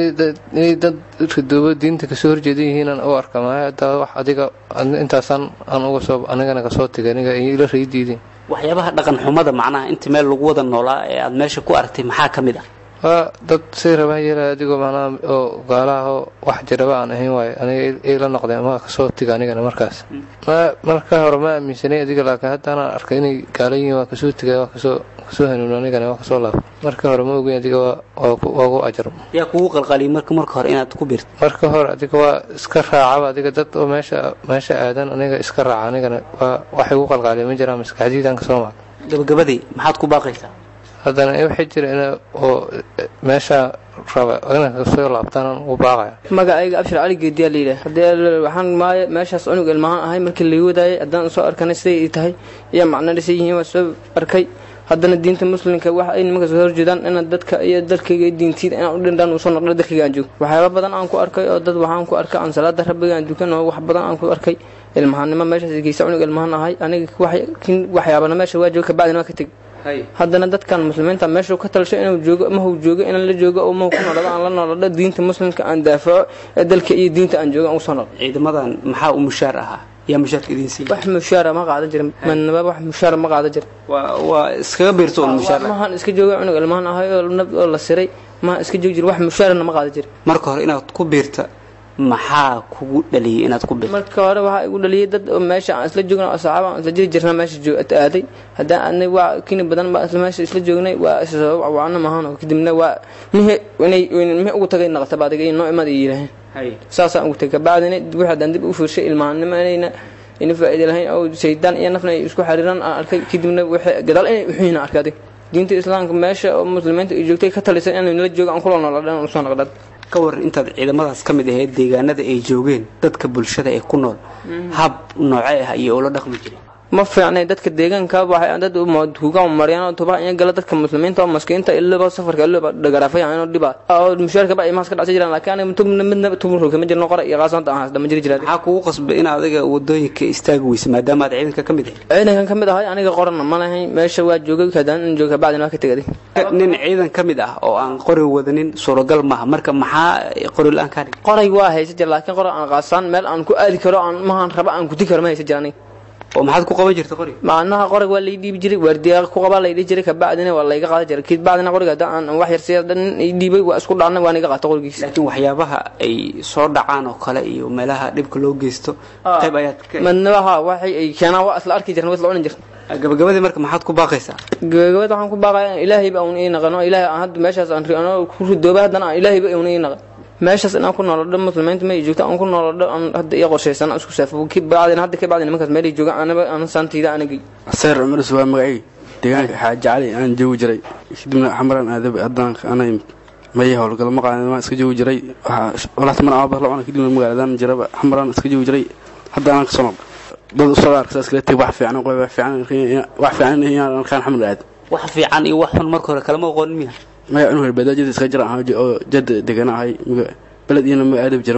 inay dad ridoobo diinta kasoo horjeeda yihiinaan u arka maayo hadda wax adiga intaasaan aan uga soo anigana kasoo tegay aniga ila raydiidin waxyaabaha dhaqan xumada macnaha inta meel lagu wada noolaa ee aad meesha ku aragtay maxaa ka mid ah waa dad say rabaa yeelaya adigoo macnaha oo gaalaha oo wax jiraba aan ahayn waayo aniga ila noqdeen ma kasoo tiga anigana markaas ma marka hore ma aaminsanay adiga laakiin haddaana arkay inay gaala yihiin waa kasoo tigay waa kasoo kasoo hanuun anigana waa kasoo laab marka hore ma ogeyn adiga waa ugu ajar yaa kugu qalqaliyay marka marka hore inaad ku birto marka hore adiga waa iska raacaba adiga dad oo meesha meesha aadan aniga iska raaca anigana waa waxay ugu qalqaaliya ma jiraan maskaxdiidaan kasoo maag gabagabadii maxaad ku baaqaysaa haddana waxay jira in oo meesha raba inaan kasoo laabtaan u baaqaya magacayga abshir cali geediyaa layidhaah haddii waxaan maayo meeshaas cunug ilmahaan ahay markii laga wadaayay haddaan soo arkanay siday ay tahay iyo macno dhisay yihiin waa soo arkay haddana diinta muslimka wax ay nimanka soo horjeedaan inaan dadka iyo dalkayga iyo diintiida inaan u dhindhaan usoo noqdo dalkayga aan joogo waxyaaba badan aan ku arkay oo dad waxaan ku arkay aan salaada rabbiga aan dukan oo wax badan aan ku arkay ilmahaannimo meeshaas geysa cunug ilmahaan ahay aniga waxyaabana meesha waa jooga kabacdina waa ka teg haddana dadkan muslimiinta meeshuu ka talsho inuu joogo mahuu joogo inaan la joogo oo mahu ku noolado aan la noolado diinta muslimka aan daafaco ee dalka iyo diinta aan joogo aan usoo noqdo ciidamadan maxaa u mushaar ahaa yaa mushaarka idiin siiya wax mushaara ma qaadan jira madnaba wax mushaara ma qaadan jira waa waa iskaga biirto un mushaar mahan iska jooga cunug ilmahan ahay oo nab oo la siray maha iska joogi jira wax mushaarana ma qaadan jira marka hore inaad ku biirta maxaa kugu dhaliyay inaad ku biirto marka hore waxaa igu dhaliyay dad oo meesha aan isla joogna oo saxaaba aan isla jiri jirna meesha aaday haddaan aadnay waa kini badan baa isla meesha isla joognay waa isasabab cawaano maahan oo kadibna waa mihe inay mihe ugu tagay naqtaba adiga iyo noo imaad ay yidhaaheen saasaan ugu tagay kabacdina wixii haddaan dib u fiirshay ilmahanimo inayna ina faa'iida lahayn oo shaydaan iyo nafna ay isku xariiraan aan arkay kadibna wixii gadaal inay uxuyina arkay adiga diinta islaamka meesha oo muslimiinta ay joogtay ka talisan inay nala joogo aan kula noolaadhan usoo noqdad ka war intaad ciidamadaas ka mid ahayd deegaanada ay joogeen dadka bulshada ee ku nool hab noocee ah iyo ula dhaqmi jiray ma fiicnay dadka deegaanka waxay dad hugaan mariyaan oo tuba in gala dadka muslimiinta oo maskiinta ilaba safarka ilaba dhagaraafay aan dhiba oo mushaarka ba ay maas ka dhacsan jiraan laakiin aniga tubna midna tubna kama jirno qora iyo qaasanta aan hadda ma jiri jiraa maxaa kugu qasbay in adiga wadooyinka istaagi weysa maadaama aad ciidanka ka mid ahayd ciidankan ka mid ahay aniga qorana ma lahayn meesha waa joogay kadaan in jooga bacdina waa ka tegaday nin ciidan ka mid ah oo aan qori wadanin suuragal maaha marka maxaa qori la-aan kaa dhigay qoray waa haysa jira laakiin qora aan qaasaan meel aan ku aadi karo aan mahan raba aan kuti karo ma haysa jira aniga oo maxaad ku qaban jirta qoriga maalmaha qoriga waa lay dhiibi jiray waardiya ku qabaa lay dhihi jiray kabacdina waa layga qaadan jiray kid bacdina qoriga haddaan aan wax yar siya dhan i dhiibay waa isku dhacna waa niga qaata qorigiisa laakiin waxyaabaha ay soo dhacaan oo kale iyo meelaha dhibka loo geysto qayb ayaad ka madnabaha waxay ay keenaan waa isla arki jirna waa isla cunin jirna gabagabadii marka maxaad ku baaqaysaa gabagabada waxaan ku baaqaya ilaahay ba uun ii naqano ilaahay aan hadda meeshaas aan riano ku ridooba haddana aan ilaahay ba uun ii naqan meeshaas inaan ku noolodho muslimiinta ma joogto aan ku noolodho aan hadda iyo qorshaysan isku saafo bacdin hadda ka bacdin nimankaas meel jooga anaba aan saantayda anagay seer cumar waa magacay deegaanka xaaji cali aan joogi jiray kadibna xamaran aadab haddaan ana maya howlgal ma qaadan waan iska joogi jiray walaata man aaba lacuna kadibna magaaladan jiraba xamaran iska joogi jiray hadda anaan kasoo noqdo dad usoo arka saas kale tag wax fiican qoy wax fiican wax fiican inaan arkaan xamar aad wax fiican iyo wax xun marka hore kalama aqoonin miya maya inu hore badaa jada iska jira ahaa oo jada degana ahay beled iyana ma aadab jiran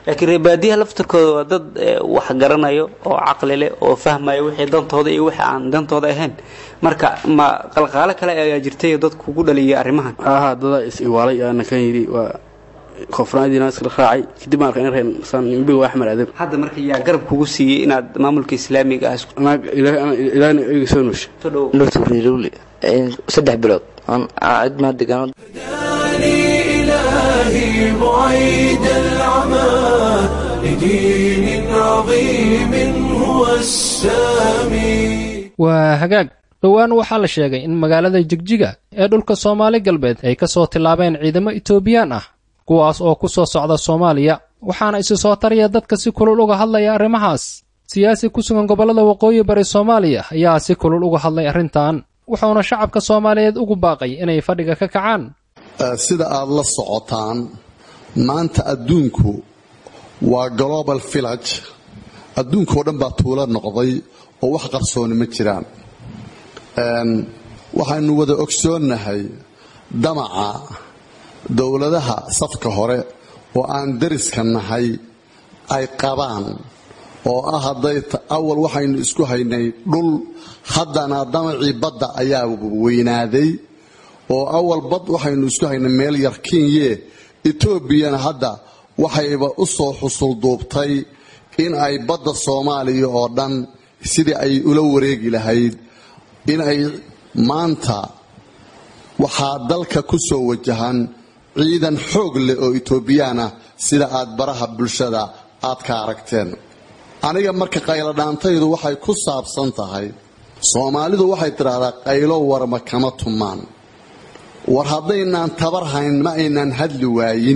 laakiin reebaadiyaha laftarkooda waa dad eh, wax garanayo oo caqli leh oo fahmaya wixii dantooda iyo wixii aan dantooda ahayn marka ma qalqaalo kale ayaa jirtay oo dad kugu dhaliyay arrimahan aha dadaa is iwaalay aana kan yidhi waa koonfurnaadiina iskala raacay kadib baan arkay in reen saan imbiga waa axmed adeeb hadda marka yaa garab kugu siiyey inaad maamulka islaamiga ah isku naag ilaahna iga soo nuusha nurturilowli saddex bilood aan cid maa degaano إلهي بعيد العمى لدين عظيم هو السامي waa hagaag dhowaan waxaa la sheegay in magaalada jigjiga ee dhulka soomaali galbeed ay ka soo tillaabeen ciidamo itoobiyaan ah kuwaas oo ku soo socda soomaaliya waxaana isi soo taraya dadka si kulul uga hadlaya arrimahaas siyaasi ku sugan gobollada waqooyi bari soomaaliya ayaa si kulul uga hadlay arrintan wuxuuna shacabka soomaaliyeed ugu baaqay inay fadhiga ka kacaan sida aad la socotaan maanta adduunku waa global village adduunkao dhan baa tuulo noqday oo wax qarsooni ma jiraan waxaynu wada ogsoonnahay damaca dowladaha safka hore oo aan dariska nahay ay qabaan oo ah hadday awal waxaynu isku haynay dhul haddana damacii badda ayaa weynaaday oo awal bad waxaynu isku haynay meel yar kinye etoobiyana hadda waxayba u soo xusulduubtay in ay badda soomaaliya oo dhan sidii ay ula wareegi lahayd in ay maanta waxaa dalka ku soo wajahan ciidan xoog leh oo etoobiyaan ah sida aad baraha bulshada aad ka aragteen aniga marka qayladhaantaydu waxay ku saabsan tahay soomaalidu waxay tidhaahdaa qaylo warma kama tumaan war haddaynaan tabar hayn ma aynaan hadli waayin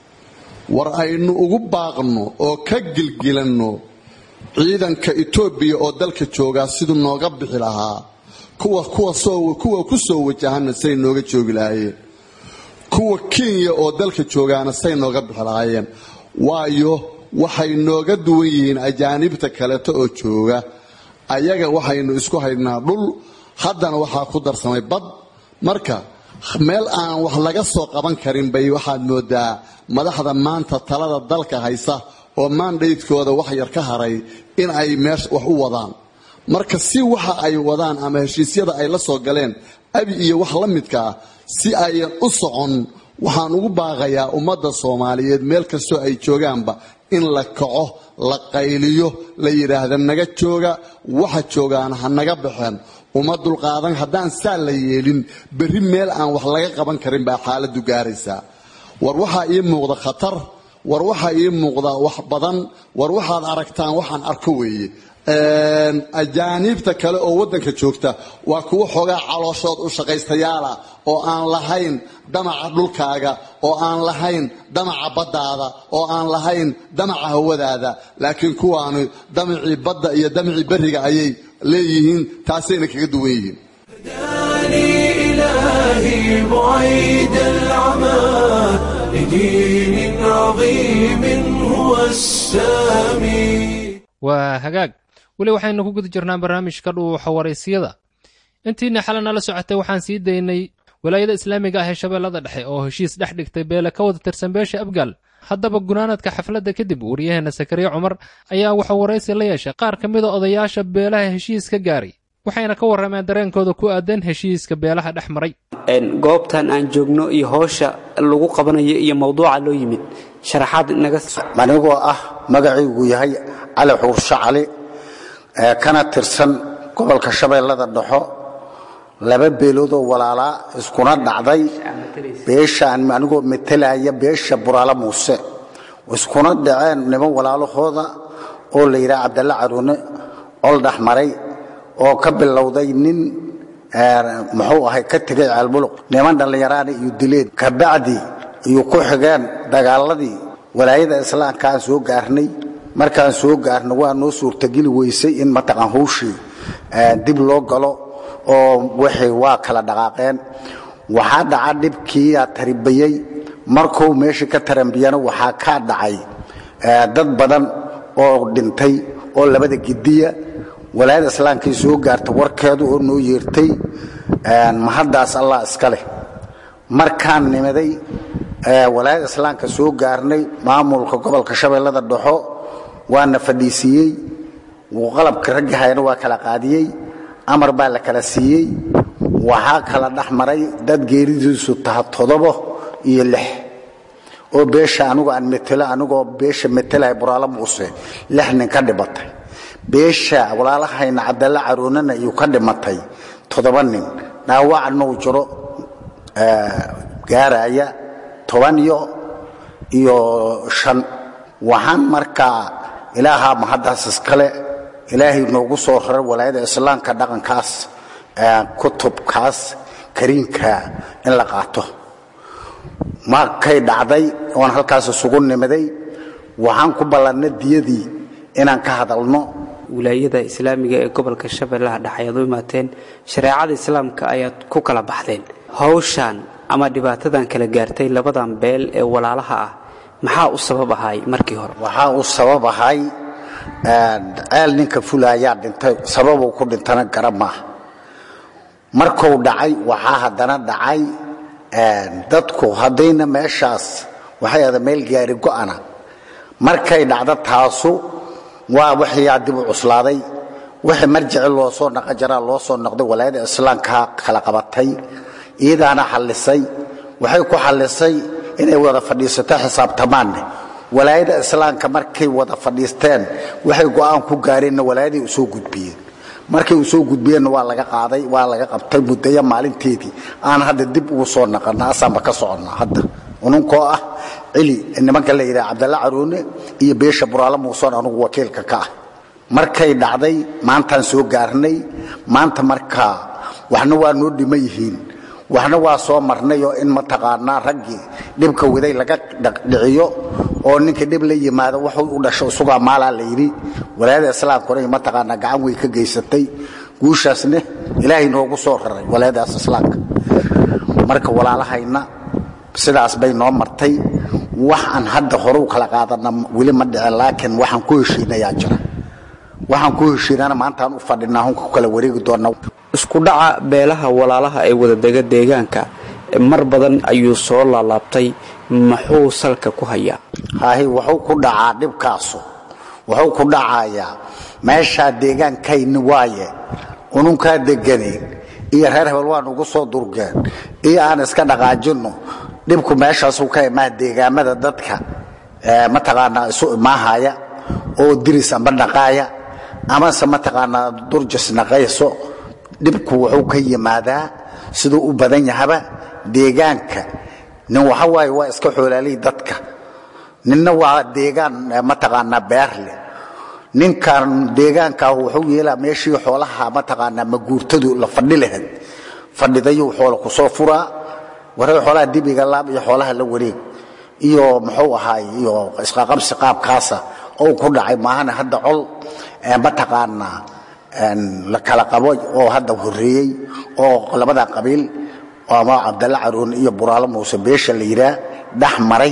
war aynu ugu baaqno oo ka gilgilanno ciidanka etoobiya oo dalka joogaa siduu nooga bixi lahaa kuwa kuwa ku soo wajahanna say nooga joogi lahaayeen kuwa kenya oo dalka joogaana say nooga bixi lahaayeen waayo waxay nooga duwan yihiin ajaanibta kaleeto oo jooga ayaga waxaynu isku haynaa dhul haddana waxaa ku darsamay bad marka meel aan wax laga soo qaban karin bay waxaad moodaa madaxda maanta talada dalka haysa oo maandhaydkooda wax yar ka haray in ay meesha wax u wadaan marka si waxa ay wadaan ama heshiisyada ay la soo galeen abi iyo wax la midka ah si ayan u socon waxaan ugu baaqayaa ummadda soomaaliyeed meel kastoo ay joogaanba in la kaco la qayliyo la yidhaahda naga jooga waxa joogaana ha naga baxeen uma dulqaadan haddaan saa la yeelin berri meel aan wax laga qaban karin baa xaaladdu gaaraysaa war waxaa ii muuqda khatar war waxaa ii muuqda wax badan war waxaad aragtaan waxaan arko weeye ajaaniibta kale oo waddanka joogta waa kuwo xoogaa calooshood u shaqaystayaala oo aan lahayn damaca dhulkaaga oo aan lahayn damaca baddaada oo aan lahayn damaca hawadaada laakiin kuwaanu damacii badda iyo damacii berriga ayay leeyihiin taasayna kaga duwan yihiin إلهي بعيد العمى لدين عظيم هو السامي waa hagaag weli waxaynu ku guda jirnaa barnaamijka dhuuxa waraysyada intiina xalana la socotay waxaan sii daynay walaayada islaamiga ah ee shabeellada dhexe oo heshiis dhex dhigtay beele ka wada tirsan beesha abgaal haddaba gunaanadka xafladda kadib waryaheena sakariya cumar ayaa waxuu waraysi la yeeshay qaar ka mida odayaasha beelaha heshiiska gaaray waxayna ka warrameen dareenkooda ku aadan heshiiska beelaha dhex maray goobtan aan joogno iyo howsha lagu qabanayo iyo mawduuca loo yimid sharaxaad naga anigoo ah magacaygu yahay cali xuurshe cali ee kana tirsan gobolka shabeellada dhexo laba beeloodoo walaalaa iskuna dhacday beeshaan anigoo metelaya beesha buraale muuse iskuna dhaceen niman walaalahooda oo la yidhaha cabdalle caruune col dhexmaray oo ka bilowday nin muxuu ahay ka tegay ceelbuluq niman dhallinyaraana iyo dileen kabacdi iyo ku xigeen dagaaladii walaayada islaamka aan soo gaarnay markaan soo gaarno waa noo suurtageli weysay in mataqaan hawshii dib loo galo oo wixii waa kala dhaqaaqeen waxaa dhaca dhibkiiyaa taribayey markuu meeshii ka tarambiyana waxaa kaa dhacay dad badan oo dhintay oo labada gidiya walaayada islaamkii soo gaarta warkeedu oo noo yeertay mahaddaas allah iska leh markaan nimaday walaayada islaamka soo gaarnay maamulka gobolka shabeellada dhexo waana fadhiisiiyey qalabka raggahayna waa kala qaadiyey amar baa la kala siiyey waxaa kala dhex maray dad geeridiisu taha todobo iyo lix oo beesha anigu aan metelo anigoo beesha metelahay buraalo muuse lix nin ka dhimatay beesha walaalahayna cabdalla caroonana iyuu ka dhimatay toddoba nin dhaawacna uu jiro gaaraya toban iyo iyo shan waxaan markaa ilaahaa mahaddaas iskale ilaahay noogu soo raray walaayada islaamka dhaqankaas kutubkaas kariinka in la qaato markay dhacday oon halkaas isugu nimiday waxaan ku ballannay diyadii inaan ka hadalno wilaayada islaamiga ee gobolka shabeellaha dhexe ayaad u imaateen shareecada islaamka ayaad ku kala baxdeen hawshan ama dhibaatadan kala gaartay labadan beel ee walaalaha ah maxaa u sabab ahay markii hore waxaa u sabab ahay ceel ninka fulaayaa dhintay sababuu ku dhintana gara maaha markuu dhacay waxaa haddana dhacay dadku haddayna meeshaas waxay ada meel gaari go'ana markay dhacdo taasu waa waxyaa dib u cuslaaday wixii marjici loo soo naqa jaraa loo soo noqday walaayada islaamka kala qabatay iyadaana xallisay waxay ku xallisay inay wada fadhiisato xisaabtamaanne walaayada islaamka markay wada fadhiisteen waxay go'aan ku gaareenna walaayaday u soo gudbiyeen markay u soo gudbiyeenna waa laga qaaday waa laga qabtay mudaya maalinteedii aan hadda dib ugu soo naqana asaanba ka soconnaa hadda ununkoo ah cili nimanka la yidhaha cabdalla caroone iyo beesha buraalo muusoon anugu wakiilka ka ah markay dhacday maantaan soo gaarnay maanta markaa waxna waa noo dhiman yihiin waxna waa soo marnay oo in mataqaanaa raggii dhibka waday laga dhiciyo oo ninka dhib la yimaado wuxuu u dhasho isugaa maalaa la yidhi walaayada islaamkuna mataqaanaa gacan way ka geysatay guushaasne ilaahay noogu soo raray walaayadaas islaamka marka walaalahayna sidaas bay noo martay wax aan hadda hore u kala qaadana weli ma dhicin laakiin waxaan ku heshiinayaa jira waxaan ku heshiinana maantaan u fadhinaa hunka ku kala wareegi doona isku dhaca beelaha walaalaha ee wadadega deegaanka mar badan ayuu soo laalaabtay muxuu salka ku hayaa haahi wuxuu ku dhacaa dhibkaasu wuxuu ku dhacayaa meeshaa deegaankayni waaye ununkaa deganeen iyo reer hebel waan ugu soo durgeen iyo aan iska dhaqaajinno dhibku meeshaasuu ka imaa deegaamada dadka mataqaanaa isu imaahaya oo diris amba dhaqaaya amase mataqaanaa durjas naqayso dhibku wuxuu ka yimaadaa siduu u badan yahaba deegaanka nin waxa waaye waa iska xoolaalihii dadka ninna waa deegaan mataqaanaa beer leh ninkan deegaankaa wuxuu yeelaa meeshii xoolaha mataqaanaa maguurtadu la fadhi lahayd fadhidayuu xoola ku soo furaa waray xoolaha dibiga laab iyo xoolaha la wareeg iyo muxuu ahaay iyo isqaqabsi qaabkaasa oo ku dhacay maahana hadda col mataqaanaa la kala qabo oo hadda horeeyey oo labada qabiil ama cabdalla caroon iyo buraalo muuse beesha la yidhaah dhex maray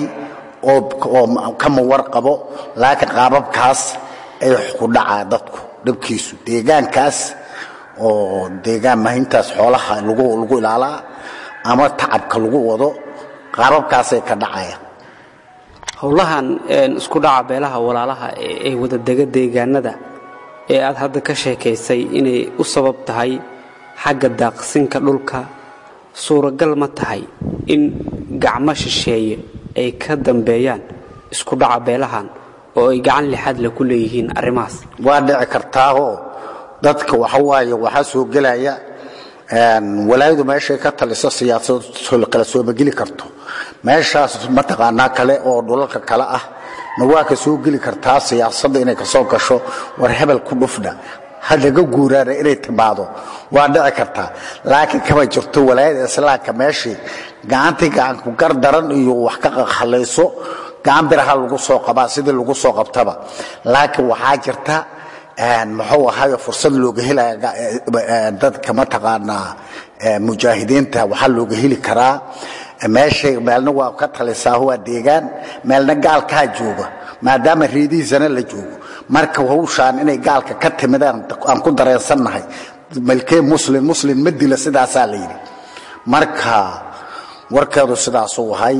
oo kama war qabo laakiin qaababkaas ay ku dhacaa dadku dhibkiisu deegaankaas oo deegaan mahintaas xoolaha lagu ilaalaa ama tacabka lagu wado qaababkaasay ka dhacayaan howlahan isku dhaca beelaha walaalaha ee wadadega deegaanada ee aad hadda ka sheekaysay inay u sabab tahay xagga daaqsinka dhulka suuragal ma tahay in gacmo shisheeye ay ka dambeeyaan isku dhaca beelahan oo ay gacan lixaad le ku leeyihiin arrimahaas waa dhici kartaahoo dadka waxa waaye waxaa soo gelaya walaayadu meeshay ka taliso siyaasado kala soomageli karto meeshaas mataqaanaa kale oo dhulalka kale ah na waa ka soo geli kartaa siyaasadda inay kasoo gasho war hebel ku dhufna halaga guuraana inay timaado waa dhici kartaa laakiin kama jirto walaayada islaamka meeshii gacantii gacanku gar daran iyo wax ka halayso gacan biraha lagu soo qabaa sidii lagu soo qabtaba laakiin waxaa jirta muxuu ahayo fursad looga helaya dadka mataqaanaa mujaahidiinta waxaa looga heli karaa meeshay meelna waa ka talisaa waa deegaan meelna gaalkaa jooga maadaama reedihiisana la joogo marka hawshaan inay gaalka ka timidaan aan ku dareensannahay malkee muslim muslim ma dila sidaasaa la yidhi marka warkeedu sidaasuu ahay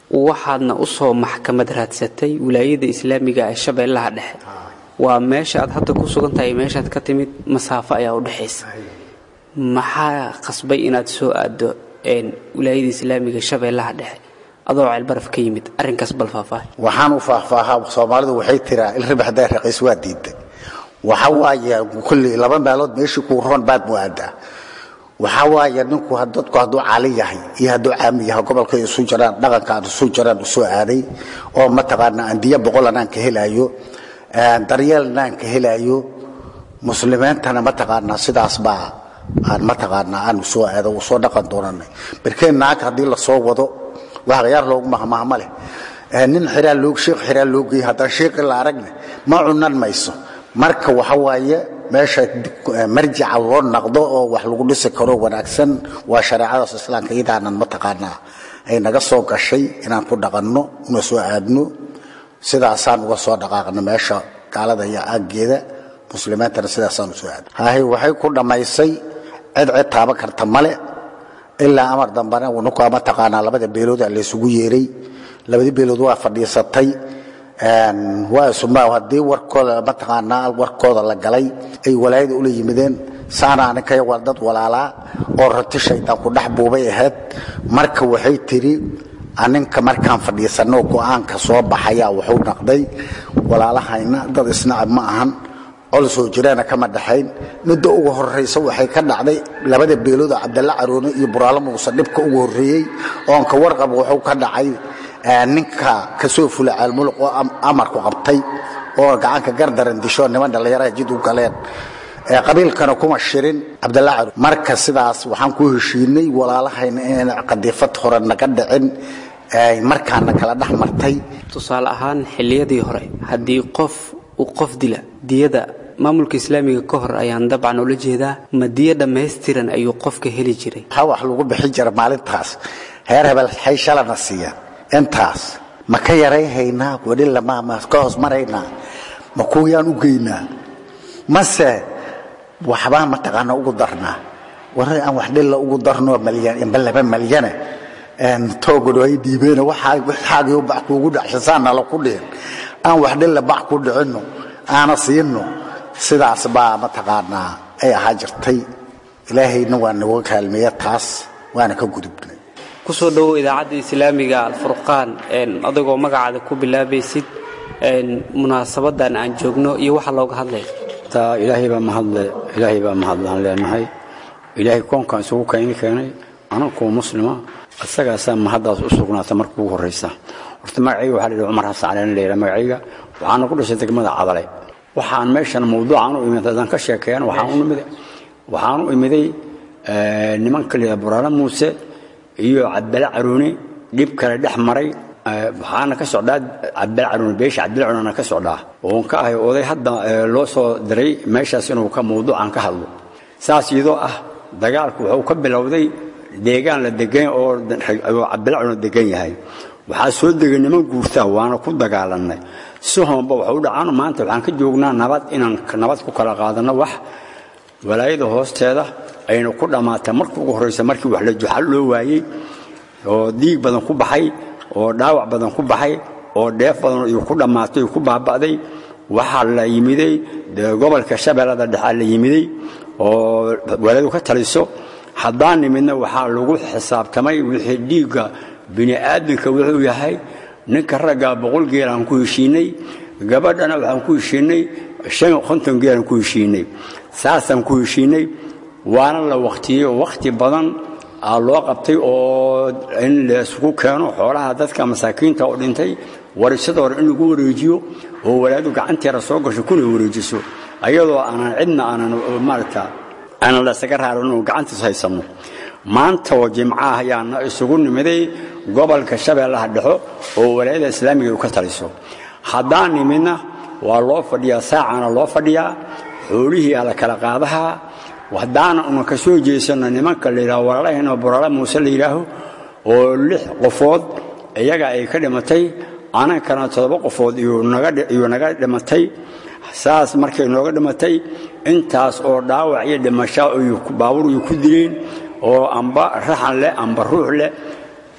waxaadna u soo maxkamad raadsatay wilaayada islaamiga ee shabeellaha dhexe waa meesha aad hadda ku sugan tahay meeshaad ka timid masaafo ayaa u dhexaysa maxaa qasbay inaad soo aaddo wilaayada islaamiga shabeellaha dhexe adoo ceelbaraf ka yimid arrinkaas bal faahfaahay waxaan u faahfaahaa soomaalidu waxay tiraa ilribax daa raqiis waa diiday waxa waaye kulli laba meelood meeshii kuu roon baad muaadaa waxa waaye ninku dadku hadduu caali yahay iyo hadduu caami yahay gobolkay isu jiraan dhaqanka aan isu jiraan u soo aaday oo mataqaana andiyo boqolan aan ka helaayo daryeelna aan ka helaayo muslimiintana mataqaanaa sidaas baa aan mataqaanaa aan soo aado uu soo dhaqan doonanay barkeen naag haddii la soo wado wax khiyaar loogu mahmaahma leh nin xiraa loog sheekh xiraa loo geeyay haddaan sheekhi la aragne ma cunan mayso marka waxa waaye meesha marjica loo naqdo oo wax lagu dhisi karo wanaagsan waa shareecadaas islaamka iyadaanan mataqaanaa ay naga soo gashay inaan ku dhaqanno una soo aadno sidaasaan uga soo dhaqaaqno meesha gaalada iyo aaggeeda muslimiintana sidaasaan u soo aadno hahay waxay ku dhammaysay cid cid taaban karta male ilaa amar dambana nukaa mataqaanaa labada beelooda laysugu yeeray labadii beelood waa fadhiisatay waa isuma haddii warkooda mataqaanaa warkooda la galay ay walaayada ula yimideen saana aninkaya waa dad walaalaa oo rati shaydaan ku dhex buubay ahayd marka waxay tidhi aninka markaan fadhiisanno go'aanka soo baxayaa wuxuu naqday walaalahayna dad isnacab ma ahan col soo jiraana kama dhaxayn midda ugu horraysa waxay ka dhacday labada beeloodoo cabdalla caroone iyo buraalo muuse dhibka ugu horreeyey oon ka warqab wuxuu ka dhacay ninka kasoo fula caalmuluq oo amarku qabtay oo gacanka gardaran disho niman dhallinyaraha jid u galeen qabiilkana kuma shirin cabdalla caroone marka sidaas waxaan ku heshiinay walaalahayna inayna qadiifad hore naga dhicin markaana kala dhex martay tusaale ahaan xilliyadii hore haddii qof uu qof dila diyada maamulka islaamiga ka hor ayaan dabcan ula jeedaa ma diyo dhammaystiran ayuu qofka heli jiray waxaa wax lagu bixin jira maalintaas heer hebel hay shalana siiya intaas ma ka yarayhaynaa weli lama ka hoos maraynaa ma kuwiyaan u geynaa mase waxbaa mataqaana ugu darnaa war aan wax dhilla ugu darno malyan inba laba malyane toogano ay dhiibeen waxaagii bac kuugu dhacshasaana la ku dhihin aan wax dhilla bac ku dhicinno aana siinno sidaas baa mataqaanaa ay ahaa jirtay ilaahayna waa nagu kaalmeeya taas waana ka gudubnay kusoo dhowow idaacadda islaamiga alfurqaan adagoo magacaada ku bilaabaysid munaasabadan aan joogno iyo waxa looga hadlaya ilaahay baa mahadle ilaahay baa mahadlaan leenahay ilaahay koonkan isugu keeni keenay anankoo muslima isagaasaa mahaddaas u sugnaata marka ugu horraysa horta magacayga waxaa la yidhi cumar xasan caleen leela magacayga waxaana ku dhashay degmada cadale waxaan meeshan mawduucan u imid haddaan ka sheekeeyan waxaan u imiday waxaan u imiday nimanka la yidhaha buraale muuse iyo cabdale caruuni dhib kale dhex maray waxaana ka socdaa cabdale caruuni beesha cabdale caruunina ka socdaa oon ka ahay oday hadda loo soo diray meeshaas inuu ka mawduucan ka hadlo saas iyadoo ah dagaalku wuxuu ka bilowday deegaan la degan oo cabdale caruuni degan yahay waxaa soo degay niman guurtaa waana ku dagaalanay si hoonba waxu dhacaan maanta waxaan ka joognaa nabad inaan nabad ku kala qaadanno wax walaayada hoosteeda ayna ku dhammaatay marka ugu horraysa markii wax la juxal loo waayey oo diig badan ku baxay oo dhaawac badan ku baxay oo dheef badan iyo ku dhammaatay oo ku baaba'day waxaa la yimiday gobolka shabeellada dhexe la yimiday oo walaadu ka taliso haddaan nimidna waxaa lagu xisaabtamay wixii dhiigga bini'aadamka wuxuu yahay ninka raggaa boqol geelaan ku heshiinay gabadhana waxaan ku heshiinay shan konton geelaan ku heshiinay saasaan ku heshiinay waana la waktiyey oo wakhti badan aa loo qabtay oo in laisugu keeno xoolaha dadka masaakiinta oo dhintay warishada hore in lagu wareejiyo oo walaadu gacanteeda soo gasho kuna wareejiso ayadoo aanan cidna aanan maarata aanan lasaga raarin oo gacantiis haysanno maanta oo jimcaah ayaana isugu nimiday gobolka shabeellaha dhexo oo walaayada islaamiga u ka taliso haddaan nimidna waa loo fadhiyaa saacana loo fadhiyaa xoolihii aa la kala qaadahaa haddaana una ka soo jeesanno nimanka la yidhaho walaalahayna buraale muuse la yidhaaho oo lix qofood iyaga ay ka dhimatay anankana toddoba qofood iyuu naga dhimatay saas markay nooga dhimatay intaas oo dhaawac iyo dhimasho baabuur ay ku dileen oo amba raxan leh amba ruux leh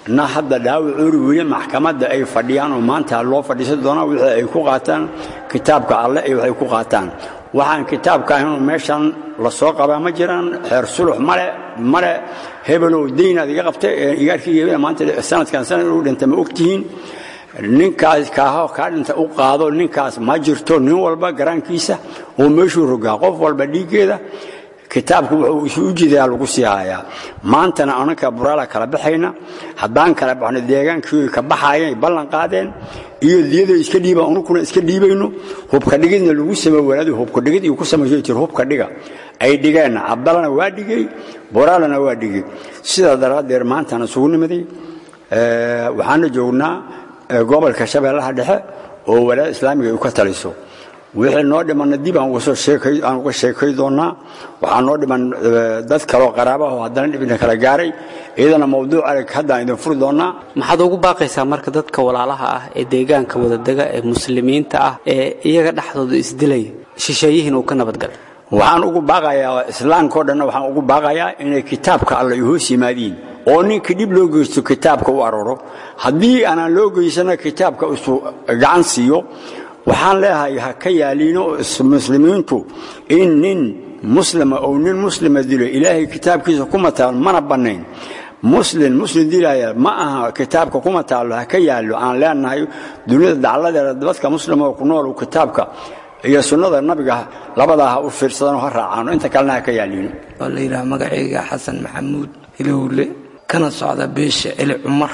na hadda dhaawac uri weli maxkamadda ay fadhiyaan oo maanta loo fadhiisan doonaa wixii ay ku qaataan kitaabka alle iyo waxay ku qaataan waxaan kitaabka ahaynoo meeshan la soo qabaa ma jiraan xeer sulux male male hebelow daynaad iga qabtay igaarkii hebel maanta sanadkan sanad u dhinta ma ogtihiin ninkaas kaaho kaa dhinta u qaado ninkaas ma jirto nin walba garaankiisa oo meeshuu rogaa qof walba dhiiggeeda kitaabku wuxuu isu ujeedaa lagu sii hayaa maantana anaka buraala kala baxayna haddaan kala baxno deegaankii ka baxaayeen ballan qaadeen iyo diyaday iska dhiibaan unukuna iska dhiibayno hubka dhigidna lagu samey walaadu hubka dhigid iyo ku samayso tir hubka dhiga ay dhigeen cabdalana waa dhigay buraalana waa dhigay sidaa daraaddeed maantana isugu nimaday waxaana joognaa gobolka shabeellaha dhexe oo walaada islaamiga ay ka taliso wixii noo dhimanna dib aan uga sheekay doonnaa waxaa noo dhiman dad kaloo qaraabaho haddana dhibina kala gaaray iyadana mawduuc adag haddaan idin furi doonnaa maxaad ugu baaqaysaa marka dadka walaalaha ah ee deegaanka wadadega ee muslimiinta ah ee iyaga dhexdooda isdilaya shisheeyihiin uu ka nabadgalay waxaan ugu baaqayaa islaamkao dhanna waxaan ugu baaqayaa inay kitaabka alla hoos yimaadiin oo ninka dhib loo geysto kitaabka u arooro haddii aanaan loo geysana kitaabka isu gacan siiyo waxaan leeyahay ha ka yaaliino muslimiintu in nin muslima ou nin muslima dilo ilaahay kitaabkiisa kuma taal mana bannayn muslim muslim dilaya ma aha kitaabka kuma taallo ha ka yaallo aan leenahay duniyada dacladeeda dadka muslima oo ku nool kitaabka iyo sunnada nabiga labadaa ha u fiirsadano ha raacaano inta kalena ha ka yaaliino oo la yidhaha magacayga xasan maxamuud ilowle kana socda beesha celi cumar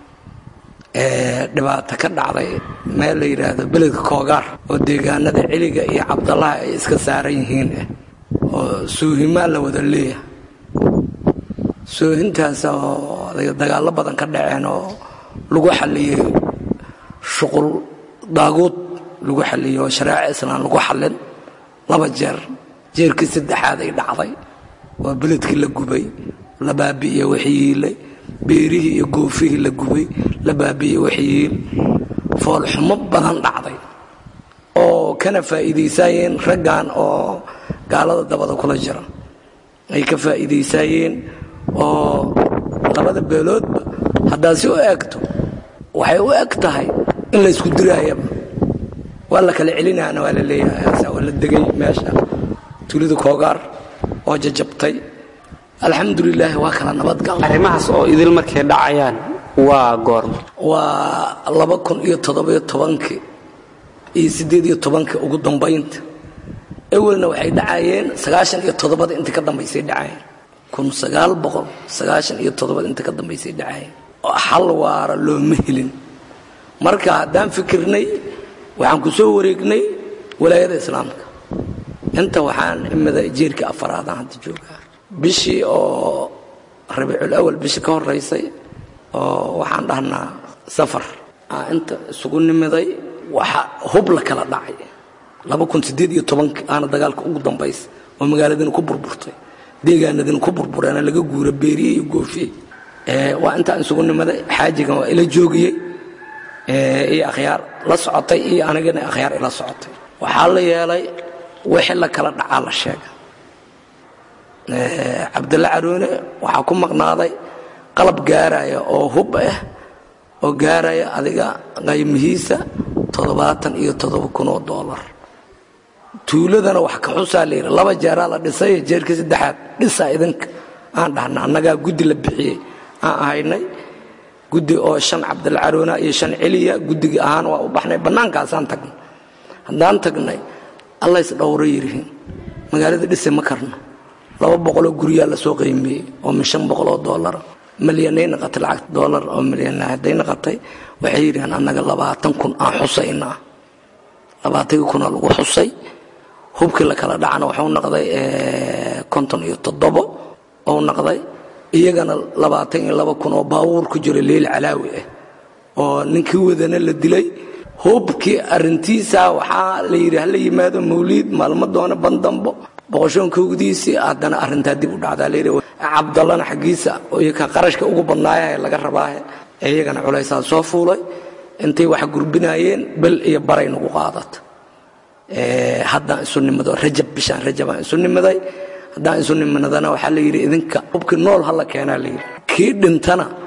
dhibaato ka dhacday meel la yidhaahdo beledka koogaar oo deegaanada celiga iyo cabdallaha ay iska saaran yihiin oo suuhimaa la wada leeyahay soohintaas oo dagaallo badan ka dhaceen oo lagu xalliyey shuqul daaguud lagu xalliyey oo shareeco islaan lagu xallin laba jeer jeerkii saddexaad ay dhacday oo beledkii la gubay la baabi'iye waxiyiilay beerihii iyo goofihii la gubay la baabi'iye waxiyiil foolxumo badan dhacday oo kana faa'iidaysaayeen raggan oo gaalada dabada kula jira ay ka faa'iidaysaayeen oo labada beeloodba haddaad si u eegto waxay u eg tahay in la ysku diraayaba waa la kala celinaana waa la leeyahay waa la degay meesha tuulida koogaar oo jajabtay alxamdulilaahi waa kala nabadgal arrimahaas oo idil markay dhacayaan waa goorma waa laba kun iyo toddobiyo tobankii iyo siddeed iyo tobankii ugu dambaynta ewelna waxay dhacayeen sagaashan iyo toddobada intii ka dambaysay dhacayeen kun sagaal boqol sagaashan iyo toddobada intii ka dambaysay dhacayeen xal waara looma helin marka haddaan fikirnay waxaan ku soo wareegnay walaayada islaamka inta waxaan imida jeerkii afaraadaan hadda joogaa bishii oo rabiicul awal bishii ka horaysay oo waxaan dhahnaa safar inta isugu nimiday waxa hub la kala dhacay laba kun siddeed iyo tobankii aana dagaalka ugu dambaysa oo magaaladina ku burburtay deegaanadina ku burbureena laga guura beeriye iyo goofiye waa intaan isugu nimaday xaajigan waa ila joogiyey iyo akhyaar la socotay iyo anigana akhyaar ila socotay waxaa la yeelay wixii la kala dhacaa la sheega cabdalla caroone waxaa ku maqnaaday qalab gaaraya oo hub ah oo gaaraya adiga qaymihiisa toddobaatan iyo toddoba kun oo doolar tuuladana wax ka xusaa la yidhi laba jeeraa la dhisay jeerkii saddexaad dhisaa idinka aan dhahna annagaa guddi la bixiyey aan ahaynay guddi oo shan cabdalla caroona iyo shan celiya guddigii ahaan waa u baxnay bannaankaasaan tagnay haddaan tagnay alla isdhowro yidhihiin magaalada dhise ma karno laba boqoloo guryaa lasoo qiimeeyey oo min shan boqoloo doolara malyanay naqatay lacagta doolar oo malyan hadday naqatay waxay yidhaheen annaga labaatan kun aan xusaynaa labaatankii kunaa lagu xusay hubkii la kala dhacana waxuu naqday konton iyo toddobo ou naqday iyagana labaatan iyo laba kun oo baabuur ku jira leel calaawi ah oo ninkii wadana la dilay hubkii arintiisa waxaa la yidhi hala yimaado mawliid maalmo doona bandambo boqoshoonkoogdiisii haddana arintaa dib u dhacdaa layidhi cabdallana xaggiisa ka qarashka ugu badnaayaha laga rabaahe ee iyagana culaysaa soo fuulay intay wax gurbinaayeen bel iyo baray nagu qaadata haddaan isu nimado rajab bishaan rajabaan isu nimaday haddaan isu nimadana waxaa la yidhi idinka hubkii nool hala keenaa layidhi kii dhintana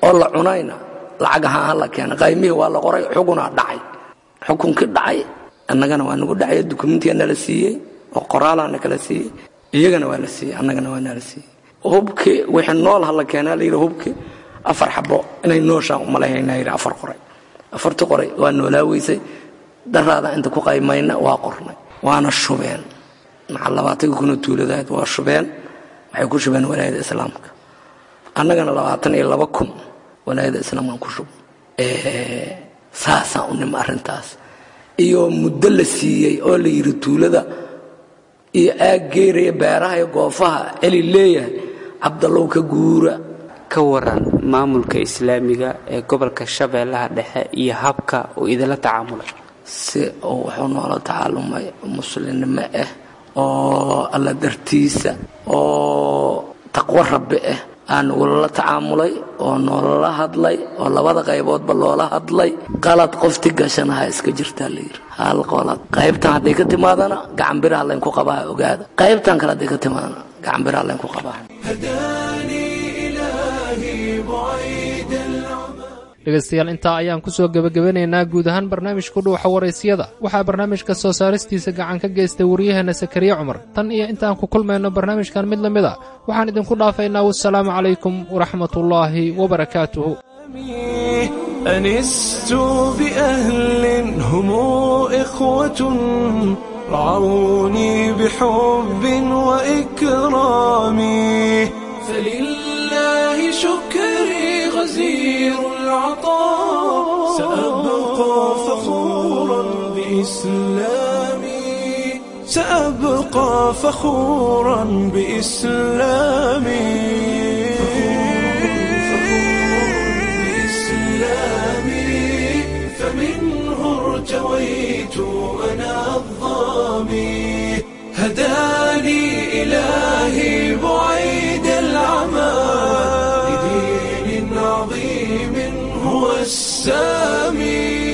oo la cunayna lacag ahaan ha la keena qaymihii waa la qoray xukunaa dhacay xukunkii dhacay annagana waa nagu dhacay dukumentiga nala siiyey oo qoraalaa nakala siiyey iyagana waa la siiyey annagana waa nala siiyey hubkii wixii nool ha la keenaa la yidhi hubkii afar xabo inay nooshaan umalahaynaa yidhi afar qoray afartii qoray waa noolaa weysay daraada inta ku qaymayna waa qornay waana shubeen maxaa labaatanka kunoo tuuladahayd waa shubeen waxay ku shubeen walaayada islaamka annagana labaatan iyo laba kun walaayada islaamkaan ku shub saasaan u nima arrintaas iyo muddo la siiyey oo la yidhi tuulada iyo aag geeraya beeraha iyo goofaha celi leeyahay cabdallow ka guura ka waran maamulka islaamiga ee gobolka shabeellaha dhexe iyo habka uu idinla tacaamulay si uu wuxuu noola tacaalumay muslimnimo ah oo alla dartiisa oo taqwo rabbi ah aan nagulala tacaamulay oo noolala hadlay oo labada qayboodba loola hadlay qalad qofti gashanaha iska jirtaa layidhi hal qolad qaybtan hadday ka timaadana gacan biraha laynku qabaa ogaada qaybtan kale hadday ka timaadana gacan biraha laynku qabaa dhegaystayaal intaa ayaan ku soo gebagabanaynaa guud ahaan barnaamijku dhuuxa waraysyada waxaa barnaamijka soo saaristiisa gacan ka geystay waryaheena sakariye cumar tan iyo intaan ku kulmayno barnaamijkan mid la mid a waxaan idinku dhaafaynaa wassalaamu calaykum waraxmatullaahi wabarakaatuhu أنست بأهل هم إخوة رعوني بحب وإكرام فلله شكري غزير العطاء سأبقى فخورا بإسلامي سأبقى فخورا بإسلامي بإسلامي فمنه ارتويت أنا الظامي هداني إلهي بعيد العمى لدين عظيم هو السامي